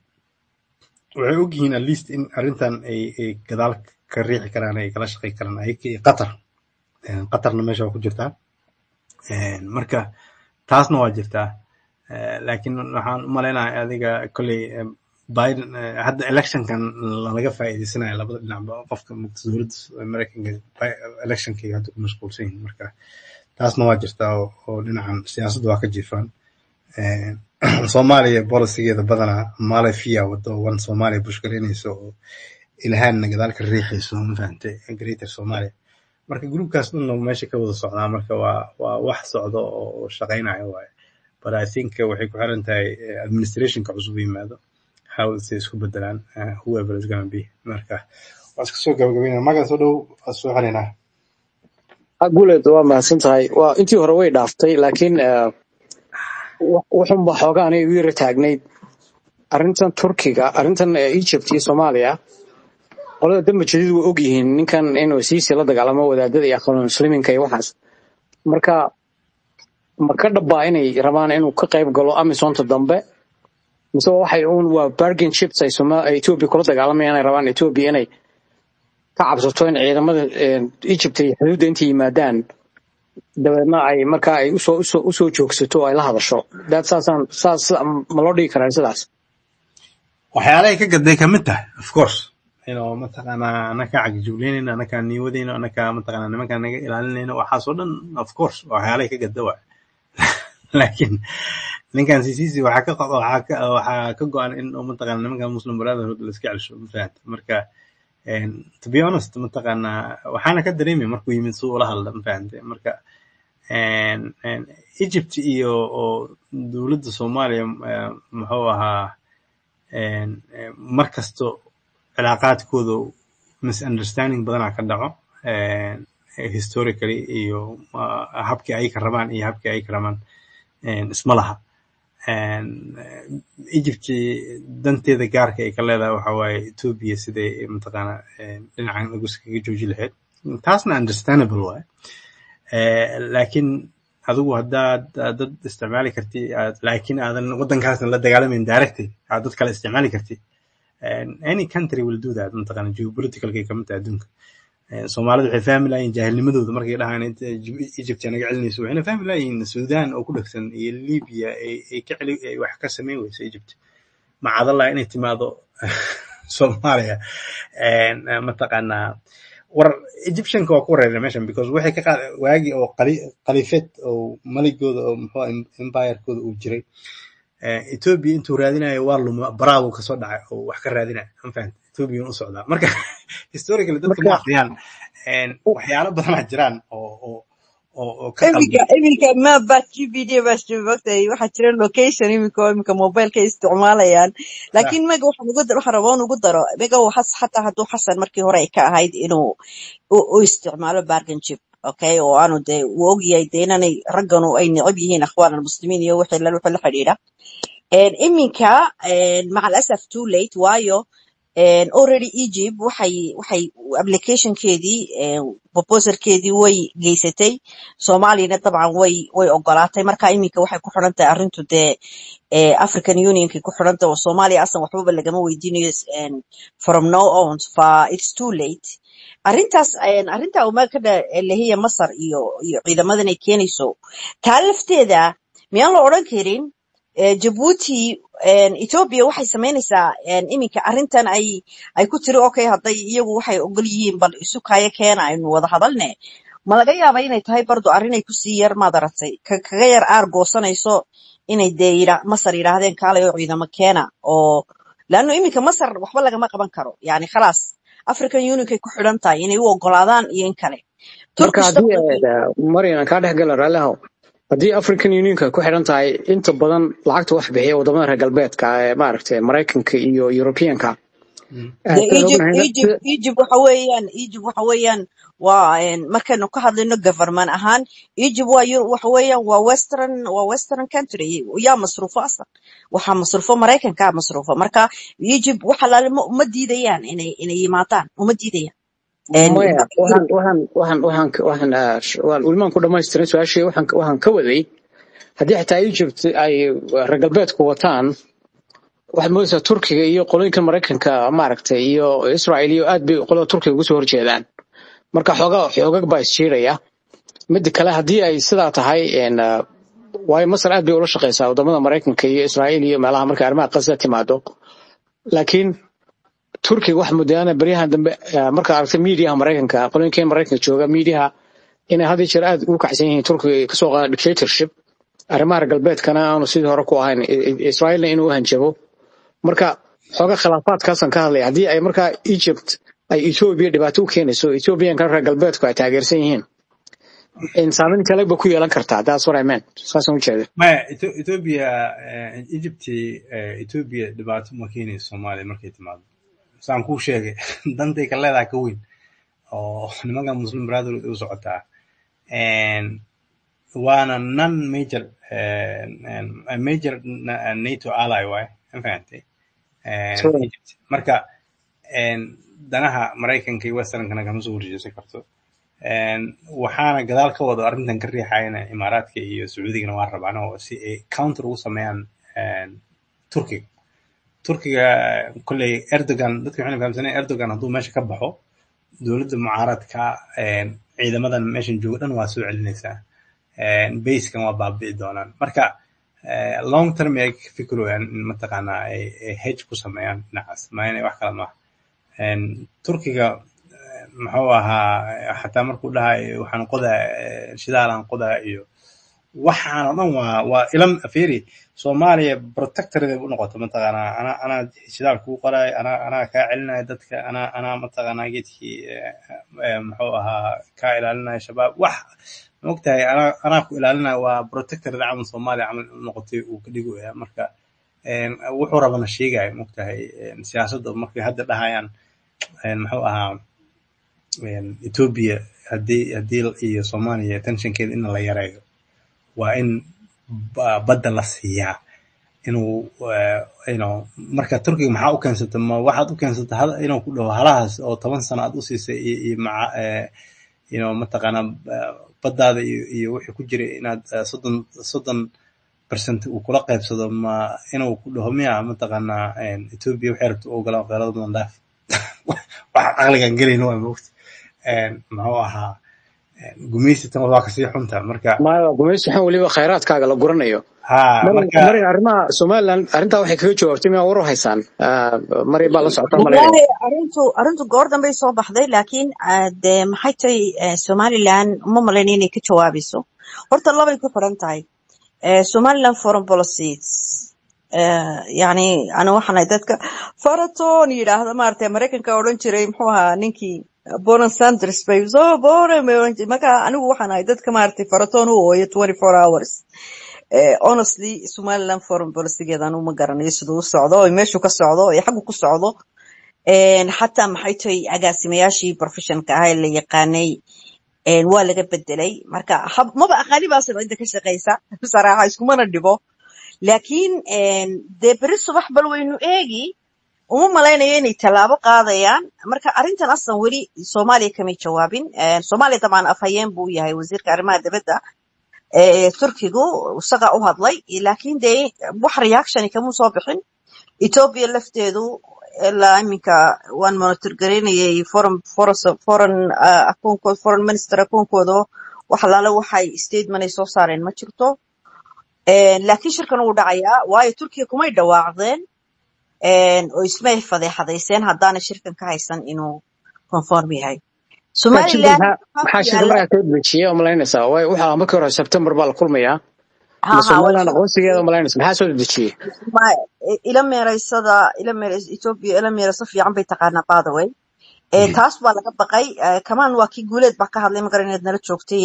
waxay ogyihiin at least in arrintan ay ay gadaal ka riixi karaan ay kala shaqey karaan ayaga iyo qatar Een, qatarna meesha waa ku jirtaa Een, marka taasna waa jirtaa Eh, laakiin waxaan u maleynayaa adiga kolley em, biden eh, hadda electionkan lalaga faa'iideysanayo labada dhinacba qofka mugta dowladda mareykanka bi- electionkay hadda ku mashquulsan yihiin marka taasna waa jirtaa oo oo dhinacan siyaasadda waa ka jiifaan Eh, soomaaliya bolisigeeda badanaa malafia wado wan soomaaliya bushgaraynayso oo ilhaanna gadaal ka riixayso ma fahantay greater soomaaliya marka gruubkaas dhanna meesha ka wada socdaa marka waa waa wax socdo oo shaqaynayo waaye but I think uh, waxay ku xiran tahay uh, administrationka cusub yimaado how say isku bedelaan uh, whoever is gonna be marka waa iska soo gabagabeynaa magan soo dhow waa soo xelinaa guuleed waa mahadsan tahay waa intii hore way dhaaftay laakiin eh, wa- wuxunba xoogaa aniga igu yara taagnayd arrintan turkiga arrintan eh, egypt iyo soomaaliya qolada damba jadiid way ogyihiin ninkan inuu siisi la dagaalamo wadaadada iyo aqoon muslimiinka iyo waxaas marka ma ka dhabbaa inay rabaan inuu ka qayb galo amisonta dambe mise waxay uun waa bargain chips ay Soma- ay ethiopia kula dagaalamayaan ay rabaan ethiopia inay ka cabsato in ciidamada eh, egypt ay xuduudda intay yimaadaan dabeedna ay markaa ay usoo usoo usoo joogsato oo ay la hadasho daad saasaan saas ma loo dhigi karaa sidaas waxyaalahay ka gaday kamid tahay of course inuu mataqaanaa anaka cagajugleynayno anaka niiwadayno anaka mataqaanaa nimanka naga ilaalinayno waxaas oo dhan of course waa waxyaalahay ka gada waay laakiin ninkan ccc waxaa ka qo- waxaa ka waxaa ka go-an in uu mataqaanaa nimankan muslim brotherhood la iska celsho ma fahanta marka een, to be honest mataqaanaa waxaana ka dareemay markuu yimid suu ula hadla ma fahante marka een, een, egypt iyo oo dowladda soomaaliya eh, muxuu ahaa een, een, mar kasto cilaaqaadkooda misunderstanding badanaa ka dhaco een, historically iyo uh, habkii ay ka rabaan iyo habkii ay ka rabaan een, isma laha Een, eh, Egypt danteeda gaarka ay ka leedahay waxa waaye Ethiopia siday mataqaanaa een, dhinacan ugus kaga jooji lahayd taasna understandable waaye Eh, laakiin adigu haddaad aad dad isticmaali karti aad laakiin aadan waddankaasna la dagaalamayn directly aad dad kale isticmaali karti And any country will do that mataqaana geopoliticalkay kamid tahay adduunka Eh, Soomaalidu waxay fahmi lahayiin jaahilnimadooda markay dhahaan inta Eg- Egypt naga celinayso waxayna fahmi lahayiin Sudan oo ku dhegsan iyo Libya ay ay ka celi ay wax ka samayn weyso Egypt macadallah inay timaado Soomaaliya And, eh, mataqaanaa war Egyptianka waa ku wareereen meeshan because waxay ka qaad waagi oo qali- khaliifad oo maligooda oo muxuu ahaa empirekooda uu jiray Eh, Ethiopia intuu raadinayo waa luma baraabu kasoo dhacay oo wax ka raadinaya ma fahanta Ethiopia u socdaa marka historically dadka ma marka akhriyaan And waxyaalo badanaa jiraan oo oo oo oo ka iminka qaldan iminka map baa gpd baa shubagtay waxaa jira location iminka oo iminka mobileka ay isticmaalayaan Yeah. laakiin mega waxaan ugu dar- waxaan rabaa in ugu daro mega waxas xataa hadduu xasan markii hore ay ka ahayd inuu u u isticmaalo bargain chip okay oo aanu dee uu ogyahay dee inanay ragganu ay necab yihiin akhwaan almuslimiin iyo wixii la wixii la xidhiidha Een, iminka een, maca alasaf too late waayo een, already egypt waxay waxay applicationkeedii een, proposalkeedii way geysatay soomaaliyana dabcan way way ogolaatay marka iminka waxay ku xiran tahay arrintu dee ee, african unionkay ku xiran tahay oo soomaaliya asan waxbaba lagama weydiinayo een, from now on fa it's too late arrintaas een, arrinta umaa ka lehiya masar iyo iyo ciidamadan ay keenayso taa lafteeda miyaan la odhan karin ee, Djibouti een, Ethiopia waxay samaynaysaa een, iminka arrintan ay ay ku tiri okay hadday iyagu waxay ogol yihiin bal isu kaya keena aynu wada hadalne ma laga yaaba inay tahay bardo arrin ay kusii yar maad aragtay ka- kaga yar aar goosanayso inay dee yidha masar yidhaahdeen kaalay oo ciidamo keena oo laanno iminka masar waxba lagama qaban karo yani khalaas african unionkay ku xidhan tahay inay u ogolaadaan iyo in kale marka turkish haddii dabcan eh, marian aan kaa dhex gala raallihow haddii african unionka ku xidhan tahay inta badan lacagta wax bixiya wadamada reer galbeedka ee maaragtay maraykanka iyo europeanka Mm. de eh, tan Egypt ognahay Egypt Egypt waxa weeyaan Egypt waxa weeyaan waa een, markaynu ka hadlayno government ahaan Egypt waa Euro- waxa weeyaan waa western waa western country yaa masruufo aslan waxaa masruufo Maraykanka masruufo marka Egypt waxa la ma uma diidayaan inay inay yimaadaan uma diidayaan een maya waxaan Europe waxaan waxaan waxaan waxaan ah, sh- waan welimaan ku dhamaystirin su-aashii waxaan waxaan ka waday haddii xitaa egypt ay reer galbeedku wataan waxaad moodaysaa turkiga iyo qolooyinka maraykanka maaragtay iyo israel iyo aad bay qolada turkiga uga soo horjeedaan marka xoogaa xoogag baa isjiiraya midda kale haddii ay sidaa tahay een, ah, waayo masar aad bay ula shaqeysaa wadamada maraykanka iyo israel iyo meelaha marka arrimaha qasda timaado laakiin turkiga waxa moodaana baryahan dambe eh, markaad aragtay miidiyaha maraykanka qolooyinka maraykanka jooga miidiyaha inay had iyo jeer aad ugu kacsan yihiin turkiga ay kasoo qaadaan dictatorship arrimaha reer galbeedkana aanu sidii hore ku ahayn I- I- israelna inuu hanjabo marka xooga khilaafaadkaasaan ka hadlaya haddii ay markaa egypt ay ethiopia dhibaato u keenayso ethiopiankana reer galbeedku ay taageersan yihiin in saameyn kale ba ku yeelan kartaa that's what I meant saasaan ujeeda maya Etho- ethiopia eh, egypt eh, ethiopia dhibaato ma keenayso soomaaliya markay timaado saan kuu sheegay dantay ka leedahay ka weyn oo nimanka muslim brotherhood u socotaa And waana non major eh, eh, major na- nato ally waay ma fahantay Eh, Sure. egypt marka een, danaha maraykanka iyo westernkana kama soo horjeesan karto Een, waxaana gadaal ka wado arrintan ka riixayana imaaraadka iyo sacuudigana waa rabaan oo si ay counter ugu sameeyaan een, turkiga turkiga kolley erdogan dadka waxayna fahamsaneen erdogan hadduu meesha ka baxo dowladda mucaaradka een, ciidamadan meeshan jooga dhan waa soo celinaysaa basekan waa baabi'i doonaan marka eh, long term ay ka fikirayaan in mataqaanaa ay ay hedge ku sameeyaan dhinacaas ma inay wax kale maaha Een, turkiga eh, muxuu ahaa xataa markuu dhahay waxaan qodaa eh, shidaalaan qodaa iyo waxaan oo dhan waa waa ilam afeeri soomaaliya protectorada u noqoto mataqaanaa anaa anaa shidaal kuu qoray anaa anaa kaa celinaya dadka anaa anaa mataqaanaa geedkii eh, eh, muxuu ahaa kaa ilaalinaya shabaab wax maogtahay anaa anaa ku ilaalinaya waa protectorada camal soomaaliya camal u noqotay uu ka dhigaya marka een, wuxuu rabana sheegaya maogtahay een, siyaasadda markay hadda dhahayaan een, muxuu ahaa een, Ethiopia haddii haddii iyo Soomaaliya tensionkeeda in la yareeyo waa in ba- badda la siiyaa inuu eh, you know marka turkiga maxaa u keensata ma waxaad u keensata hal- inuu ku dhaho halahaas oo toban sano aad u siisay iyo iyo maca eh, you know mataqaanaa eh, baddaada iyo iyo wixii ku jiray inaad eh, soddon soddon percent uu kula qaybsado ma inuu ku dhaho miya mataqaanaa een, Ethiopia waxay rabta u ogolaan qeylada badan dhaaf wax caqligan gelayna waa moogta Een, muxuu ahaa een, gumeysi tan waa kasii xunta marka maayo gumaysi waxaan weliba khayraadkaaga la guranayo ha marin marka marin arrimaha somaliland arrintaa waxay kaga jawaabtay miyaa war u haysaan Ah, mari baa la socotaa malaynaya wallahi arrintu arrintu goor dambay soo baxday laakiin ah, dee maxay tahay eh, somaliland uma malayn inay ka jawaabayso horta labay ku xiran tahay Eh, somaliland foreign policies eh, yani ana waxaan ahay dadka faraton yidhaahda maaragtay maraykanka odhan jiray muxuu ahaa ninkii bonan sanders bay soo bonan bay odhan jiray marka anigu waxaan ahay dadka maaragtay faraton u ooyo twenty four hours Eh, honestly somaliland foreign policygeeda anu ma garanayo siduu u socdo oo meeshuu ka socdo iyo xaggu ku socdo Een, xataa maxay tahay agaasimayaashii professionka ahaa ee la yaqaanay een, waa laga bedelay marka hab- maba aqaani baa cidda ka shaqeysa saraaxa iskumana dhibo laakiin een, dee beri subax bal waynu eegi uma malaynayo inay tallaabo qaadayaan marka arrintan aslan weli soomaaliya kamay jawaabin Een, soomaaliya dabcan afhayeen buu yahay wasiirka arrimaha dibadda ee turkigu isaga u hadlay laakiin dee wax reactioni kama soo bixin ethiopia lafteedu ilaa iminka waan monitor garaynayay foreign foreign foreign uh, akoonkood foreign minister akoonkooda wax alaale waxay statement ay soo saareen ma jirto Een, laakiin shirkan wuu dhacayaa waayo turkiya kumay dhawaaqdeen een, oo ismay fadeexadayseen haddaana shirkan ka haysan inuu conform yahay laakiin somaliland maxaa waxaa maxaa ku shirka yaala markaa soo dejiyay oo malaynaysaa way waxaa markii hore September baa la kulmayaa ha ma ha way Somaliland soo aqoonsigeeda malaynaysa maxaa soo dejiyay ma ila meeraysada ila meerays Ethiopia ila meeraysa fiican bay taqaanaa by the way ee taas baa laga baqay ee, kamaan waa kii guuleed baa ka hadlay magaran inaad nala joogtay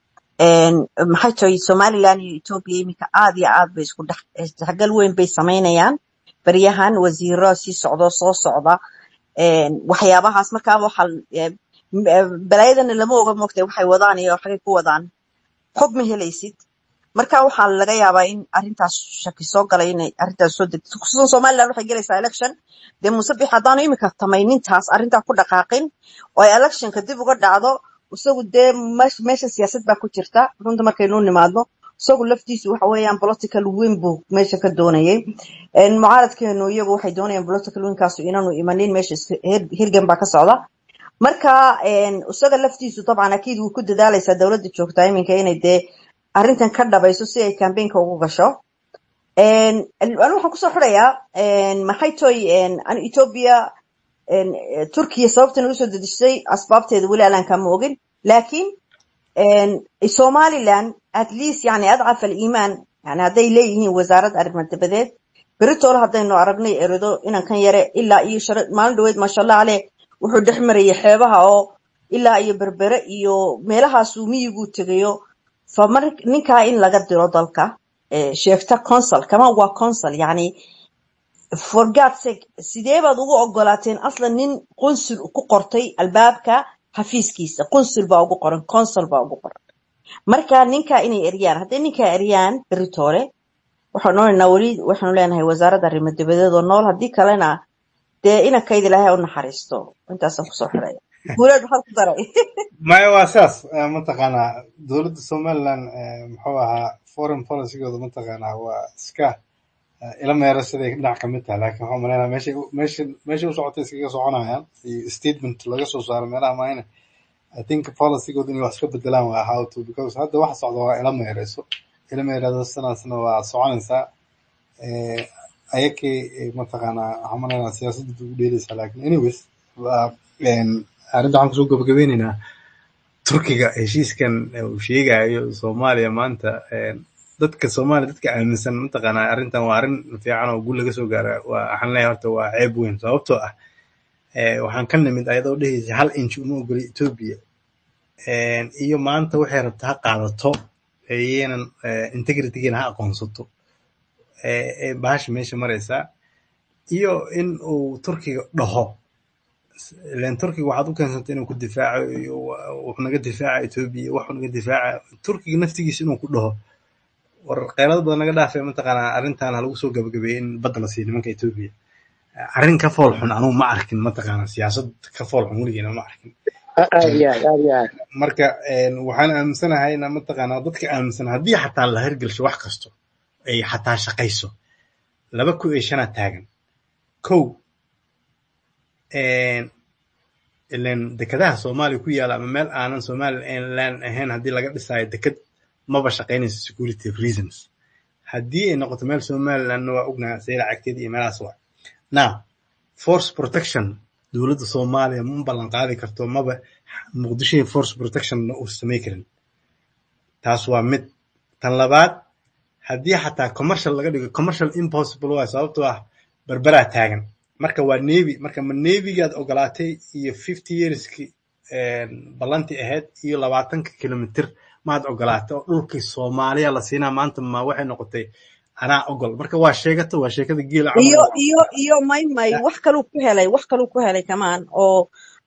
een maxay tahay Somaliland iyo Ethiopia iminka aad iyo aad bay isku dhex isdhexgal weyn bay sameynayaan baryahan wasiiro sii socdo soo socda een waxyaabahaas markaa waxa ee, m- ee, balaayadana lama oga moogtay waxay wadaan iyo waxay ku wadaan xog ma helaysid marka waxaa laga yaabaa in arrintaas shaki soo galay inay arrintaas soo degto khusuusan somaliland waxay gelaysaa election dee muuse bix haddaanu imika tamaynintaas arrintaa ku dhaqaaqin oo ay electionka dib uga dhacdo isagu dee mesh- meesha siyaasad baa ku jirta runta markaynu nimaadno isagu laftiisu waxa weeyaan political win buu meesha ka doonayay Een, mucaaradkeenu iyagu waxay doonayaan political winkaasu inaanu imanin meesha is- hir- hirgan baa ka socda marka een, isaga laftiisu dabcan akiid wuu ku dadaalaysaa dowladda joogtaa iminka inay dee arrintan ka dhabayso si ay campaignka ugu gasho Een, anu waxaan kusoo xirayaa een, maxay toy anu ethiopia een, eh, turkiya sababtan usoo dedejisay asbaabteeda weli alaan kama ogin laakiin een, somaliland at least yani adcaf aliimaan yani hadday leeyihiin wasaarad arrimo dabadeed beritoole haddaynu aragnay eredo inan kan yare ilaa iyo shara maalin dhaweyd maasha allah caleh wuxuu dhex marayay xeebaha oo ilaa iyo berbere iyo meelahaasuu miyiguu tegayo fa mar ninkaa in laga diro dalka eh, sheegta consul kama waa consul yani for God's sake sidee baad ugu ogolaateen aslan nin qunsul ku qortay albaabka xafiiskiisa qunsul baa ugu qoran consul baa ugu qoran marka ninka inay eryaan hadday ninka eryaan beritoole waxaan odhanaynaa weli waxaanu leenahay wasaaradda arrimo dibadeed oo nool haddii kalena dee inankayda ilaahay u naxariisto intaasaan kusoo xiraya guuleed maxaad ku daray maya waa sidaas eh, mataqaanaa dowladda somaliland eh, muxuu ahaa foreign policygooda mataqaanaa waa iska eh, ila meera siday dhinac ka mid tahay laakiin waxaan maleynayaa meeshay u- meesha meesha u socotay iskaga soconayaan iyo statement laga soo saaro meelaha maayna I think policygooda inay wax iska bedelaan waa how to because hadda waxa socda waa ila meereyso ila meerada sanaasna waa soconaysaa eh, ayakii eh, mataqaanaa waxaan maleynayaa siyaasadda ugu dheeleysaa laakiin anyways waa een, arrinta waxaan kusoo gabagabeyneynaa turkiga heshiiskan uu sheegayo soomaaliya maanta een, dadka soomaaliya dadka aaminsan mataqaanaa arrintan waa arrin fiican oo guul laga soo gaara waa waxaan leeyahay horta waa ceeb weyn sababtoo ah eh, waxaan ka nimid ayadoo dhehaysa hal inch uma ogoli etoobiya Een, iyo maanta waxay rabta ha qaadato iyaynan integritygeena ha aqoonsato eh, eh, bahasha meesha maraysaa iyo in uu turkiga dhaho ileen turkiga waxaad u keensatay inuu ku difaaco iyo wa- wuxuu naga difaaca etoobiya iyo waxuu naga difaaca turkiga naftigiisa inuu ku dhaho war qeylado badan naga dhaafay mataqaanaa arrintan ha lagu soo gabagabeeyey in badda la siiyo nimanka etoobiya arrin ka fool xun anugu ma arkin mataqaanaa siyaasad ka fool xun weligeena ma arkin aad iyo aad aad iyo aad marka een, waxaan aaminsanahay ina mataqaanaa dadka aaminsan haddii xataa la hirgelsho wax kasto ay xataa shaqayso laba ku iyo shanaa taagan kow een, ileen dekedaha soomaaliya ku yaala ama meel aanan somaliland ahayn haddii laga dhisayo deked maba shaqaynayso security reasons haddii ay noqoto meel somalilandna waa ognaha sayla cagteeda iyo meelahaas waa now force protection dowladda soomaaliya ma ballan qaadi karto maba muqdisho force protection uu samey karin taas waa mid tan labaad haddii xataa commercial laga dhigo commercial impossible waay sababtoo ah berberaa taagan marka waa navy marka ma navygaad ogolaatay iyo fifty yearski ballantii ahayd iyo labaatanka kilomitir maad ogolaatay oo dhulkii soomaaliya la siinaa maanta ma waxay noqotay anaa ogol marka waa sheegata waa sheekada geela camal iyo iyo iyo may may wax kaluu ku helay wax kaluu ku helay kamaan oo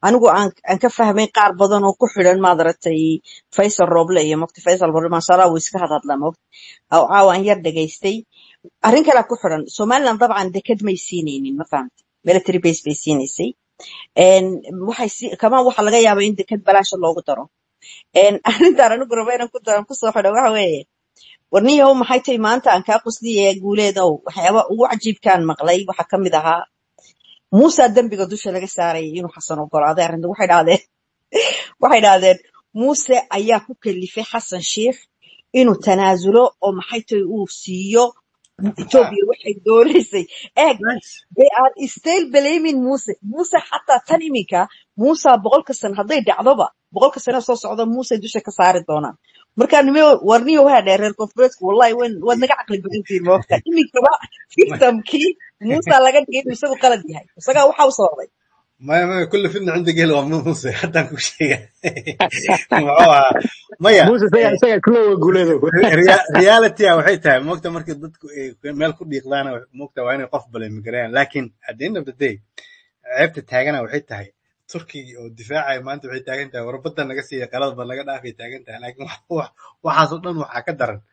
anigu aan aan ka fahmay qaar badan oo ku xidhan maadaragtay faysal roble iyo mogta faysal roble maashaalla wuu iska hadhadlaa mogta oo caawa aan yar dhegaystay arrin kalea ku xidhan somaliland dabcan deked may siinaynin ma fahamta military base bay siinaysay Een, waxay si- kamaan waxaa laga yaabaa in deked balaasha loogu daro Een, arrintaan anigu raba inaan ku daran kusoo xidho waxa weeye warniyahow maxay tahay maanta aan kaa qusliyaya guuleedow waxyaaba ugu cajiibkaan maqlay waxaa ka mid ahaa muusa dembiga dusha laga saarayay inuu xasan ogolaaday arrinta waxay dhahdeen waxay dhahdeen muuse ayaa ku kalifay xasan sheikh inuu tanaasulo oo maxay tahay uu siiyo etoobiya waxay doonaysay eeg Nice. they are still blaming Muse. Muse xataa tan iminka Musa boqolka sano hadday dhacdoba boqolka sano soo socda Muse dusha ka saari doonaan. Marka nime warniyo waxaa dheer reer koonfureedku wallahi wayn waad naga caqli badan tihiin moogta. Iminkaba victimkii Musa laga dhigay inuu isagu qalad yahay. Isagaa waxa u sababay. maya maya kulli fidna cinda geel waa muuse haddaan ku sheega muxuu ahaa maya muuse isaga isaga kulowa guuleedo rea- reality ah waxay tahay moogta marka dadku ay meel ku dhiiqdaana moogta waa inay qof balemi garayaan laakiin at the end of the day ceebta taagana waxay tahay turkiga oo difaacaya maanta waxay taagan tahay warbadda naga siiya qalad ba naga dhaafay taagan tahay laakiin wax- wax- waxaasoo dhan waxaa ka daran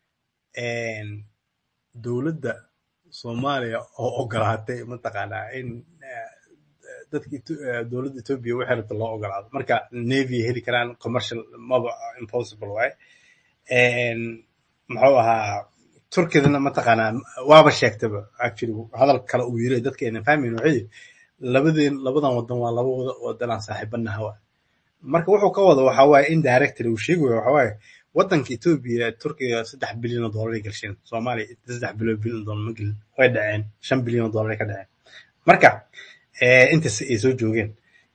een, dowladda soomaaliya oo ogolaatay mataqaanaa in eh, dadka Eto- eh, dowladda etoobiya waxay rabta loo ogolaado marka navy heli karaan commercial maba impossible waaye Een, muxuu ahaa turkidana mataqaanaa waaba sheegtaba actually hadal kale uu yiri dadka aynan fahmayn waxay yihi labadeen labadan wadan waa laba wada wadan aan saaxiibanaha waa marka wuxuu ka wada waxaa waaye indirectly uu sheegayo waxaa waaye wadanka etoobiya turkiga saddex bilyan oo doolar ay gelsheen soomaaliya saddex bilyan bilyan doolar ma gelin way dhaceen shan bilyan oo doolar ay ka dhaceen marka eh, intaas ay soo joogeen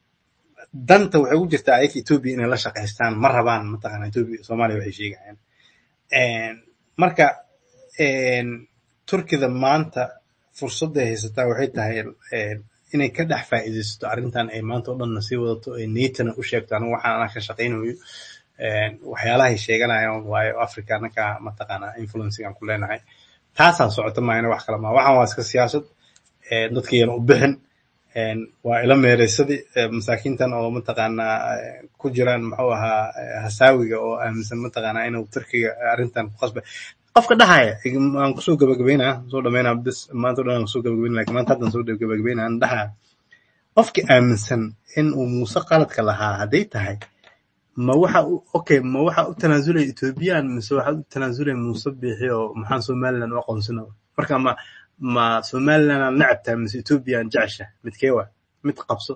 danta waxay u jirtaa ayaka etoobiya inay la shaqaystaan ma rabaan mataqaana etoobiya soomaaliya waxay sheegayaan Een, marka een, turkida maanta fursadday haysataa waxay tahay een, inay ka dhex faa'iidaysato arrintan ay maanta oo dhanna sii wadato ee niyatana u sheegto anigu waxaan anaa ka shaqaynayo Een, waxyaalahay sheeganayaan waayo africa anaka mataqaanaa influencingan ku leenahay taasaa socota maayana wax kale maa waxaan waa iska siyaasad Een, dadkayana u bixin Een, waa ila meereysadii ee, masaakiintan oo mataqaanaa ee, ku jiraan muxuu ahaa ee, hasaawiga oo aaminsan mataqaanaa inuu turkiga arrintan ku qasbay qofka dhahaya aan kusoo gabagabeynaa soo dhameynaa bis maanta o dhan aan kusoo gabagabeynaa laakiin maanta haddan soo gabagabeynaa aan dhahaa qofka aaminsan in uu muuse qaladka lahaa hadday tahay ma waxa u okay ma waxa u tanaasulaya ethoobiyan mise waxa u tanaasulaya muuse biixi oo maxaan somaliland u aqoonsana marka ma ma somaliland aan necabtaa mise ethoobiya aan jecesha midkee waa mid qabso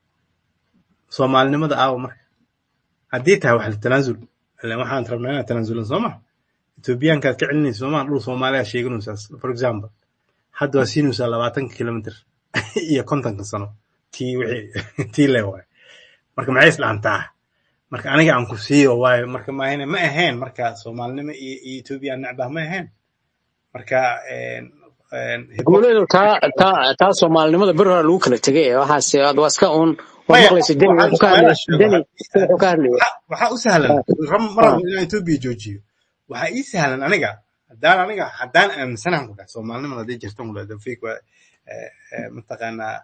soomaalinimada aawa marka haddii tahay wax la tanaasul ilan waxaan rabnaa inaan tanaasulan soo ma ethoobiyaankaad ka celinaysa soo ma dhul soomaaliya sheeganaysaas for example hadda waa siinaysaa labaatanka kilomitr iyo kontonka sano tii wixii tii le waay marka maxay isdhaantaa marka aniga aan ku siiyo waayo marka maahane ma ahayn marka soomaalinimo iyo iyo etoobiya necbah ma ahayn marka een, een, hypocrisy- guuleedo taa taa taa soomaalinimada bir hore lagu kala tegay ee waxaas aad waa iska uun waad maya maqlaysa deni waxaan wuxuu ka su-aalaha hadlay sheego deni wuxuu ka hadlaya waxa waxa u sahlan ram- mar Ah, rabo inaan etoobiya joojiyo waxaa ii sahlan aniga haddaan aniga haddaan aaminsanahan ku dhahay soomaalinimada hadday jirtan ku dhahay fake waa eh, eh, mataqaanaa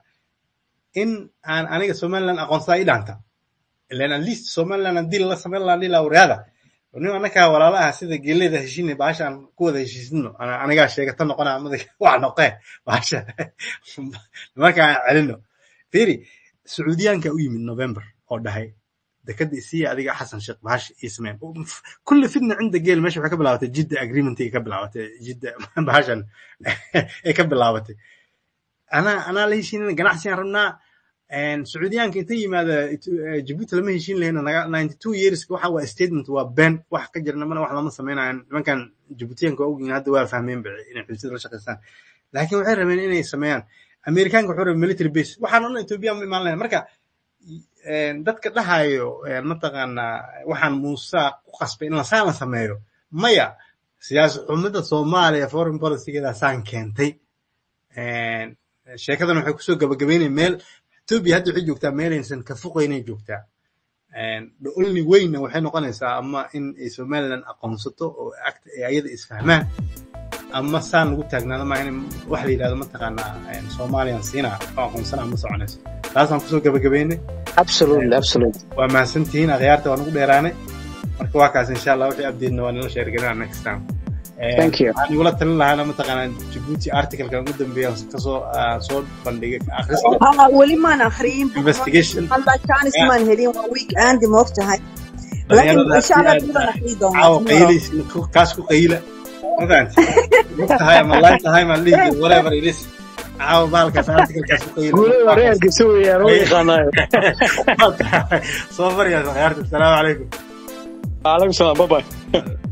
in aan aniga somaliland aqoonsadaa ii dhaanta ilan at least somaliland haddii lala samayn lahaa dhihi lahaa waryaada nin anakaa walaala ah sida geeleda heshiine baashaan ku wada heshiisino Ana- anigaa sheegata noqona amada waa noqee baasha nimanka aan celino fiiri sacuudiyaanka u yimid november oo dhahay dekada isiya adiga xasan sheekh bahash ii sameen kulli fidna cinda geel meesha waxay ka bilaabatay jidda agreement ay ka bilaabatay jidda bahashan ay ka bilaabatay anaa anaa la heshiinana ganacsigaan rabnaa Een, sacuudiyaanka inta yimaada Itu- eh, jabuuti lama heshiin lahayna naga 92 years waxa waa statement waa been wax ka jirna mana wax lama samaynayan nimankan jabuutiyaanka waa ogyihiin hadda waa fahmeen ba inay xuduud la shaqaystaan laakiin waxay rabeen inay sameeyaan amerikaanka wuxuu rabay military base waxaan o dhan etoobiya ma imaan lahayn marka een, dadka dhahayo een, mataqaanaa waxaan muuse ku qasbay in lasaan la sameeyo maya siyaasad xumada soomaaliya foreign policygeeda saan keentay Een, sheekadan waxay kusoo gabagabeynaya meel etoobiya hadda waxay joogtaa meelaysan ka foqaynay joogtaa Een, the only wayna waxay noqonaysaa ama in ay somaliland aqoonsato oo agta ay ayada isfahmaan ama saan lagu taagnaado maaha in wax la yidhahdo mataqaanaa een, somalian siinaa oo aqoonsanaa ma soconayso taasaan kusoo gabagabeynay absolutely absolutely waa mahadsantihiin akhyaarta waan ugu dheeraanay marka waa kaas insha allah wixii update-na waa nala sheergalinaa next time thank you waxaan igula talin lahaana mataqaanaa Djibouti article-kan ugu dambeeya kasoo ah, soo bandhigay akhrista ها ولي ما نخرين investigation الله كان اسمان هلين ويك اند موقتها لكن dhalinyarada ان شاء الله aad بدنا نحيي دوما caawa tomorrow qaylaysin kaas ku qayla ma fahanti tahay ama line tahay ma lihi whatever it is caawa baalkaas article-kaas ku qayla guulada waa kaas reerkiisa weeyaan oo yaqaanaayo soo maryaas akhyaarta asalaamu calaykum waalaikum salaam bye bye